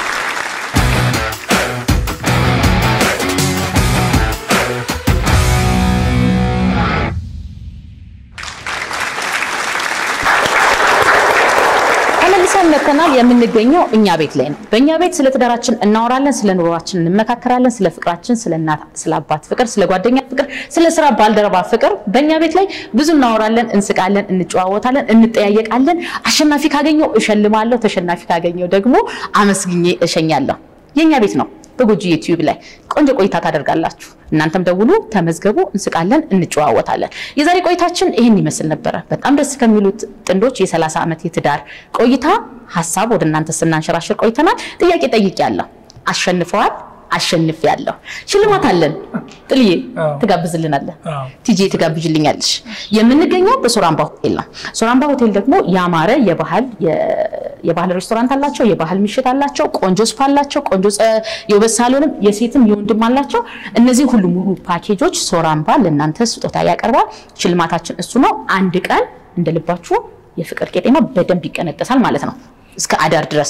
ተመልሰን መጥተናል። የምንገኘው እኛ ቤት ላይ ነው። በእኛ ቤት ስለ ትዳራችን እናወራለን፣ ስለ ኑሯችን እንመካከራለን፣ ስለ ፍቅራችን፣ ስለ እናት፣ ስለ አባት ፍቅር፣ ስለ ጓደኛ ፍቅር፣ ስለ ስራ ባልደረባ ፍቅር በእኛ ቤት ላይ ብዙ እናወራለን፣ እንስቃለን፣ እንጨዋወታለን፣ እንጠያየቃለን። አሸናፊ ካገኘው እሸልማለሁ፣ ተሸናፊ ካገኘው ደግሞ አመስግኜ እሸኛለሁ። የእኛ ቤት ነው። በጎጂ ዩቲዩብ ላይ ቆንጆ ቆይታ ታደርጋላችሁ። እናንተም ደውሉ፣ ተመዝገቡ፣ እንስቃለን፣ እንጨዋወታለን። የዛሬ ቆይታችን ይህን ይመስል ነበረ። በጣም ደስ ከሚሉት ጥንዶች የ30 ዓመት የትዳር ቆይታ ሀሳብ ወደ እናንተ ስናንሸራሽር ቆይተናል። ጥያቄ ጠይቄያለሁ፣ አሸንፈዋል፣ አሸንፌያለሁ። ሽልማት አለን። ጥልዬ ትጋብዝልናለህ፣ ቲጂ ትጋብዥልኛለሽ። የምንገኘው በሶራምባ ሆቴል ነው። ሶራምባ ሆቴል ደግሞ ያማረ የባህል የባህል ሬስቶራንት አላቸው፣ የባህል ምሽት አላቸው፣ ቆንጆ ስፓ አላቸው፣ ቆንጆ የውበት ሳሎንም የሴትም የወንድም አላቸው። እነዚህ ሁሉ ሙሉ ፓኬጆች ሶራምባ ለእናንተ ስጦታ ያቀርባል። ሽልማታችን እሱ ነው። አንድ ቀን እንደልባችሁ የፍቅር ቄጤማ በደንብ ይቀነጠሳል ማለት ነው እስከ አዳር ድረስ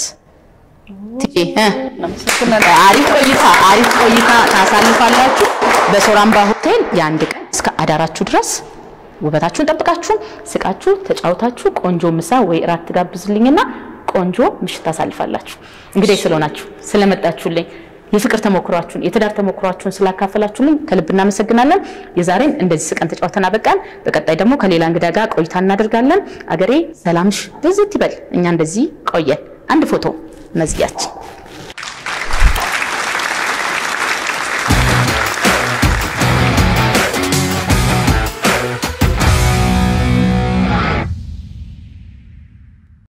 አሪፍ ቆይታ አሪፍ ቆይታ ታሳልፋላችሁ በሶራምባ ሆቴል የአንድ ቀን እስከ አዳራችሁ ድረስ ውበታችሁን ጠብቃችሁ ስቃችሁ ተጫውታችሁ ቆንጆ ምሳ ወይ እራት ትጋብዝልኝና ቆንጆ ምሽት ታሳልፋላችሁ። እንግዲህ ስለሆናችሁ ስለመጣችሁልኝ የፍቅር ተሞክሯችሁን የትዳር ተሞክሯችሁን ስላካፈላችሁልኝ ከልብ እናመሰግናለን። የዛሬን እንደዚህ ስቀን ተጫውተን አበቃን። በቀጣይ ደግሞ ከሌላ እንግዳ ጋር ቆይታ እናደርጋለን። አገሬ ሰላምሽ ብዝት ይበል። እኛ እንደዚህ ቆየን። አንድ ፎቶ መዝጊያችን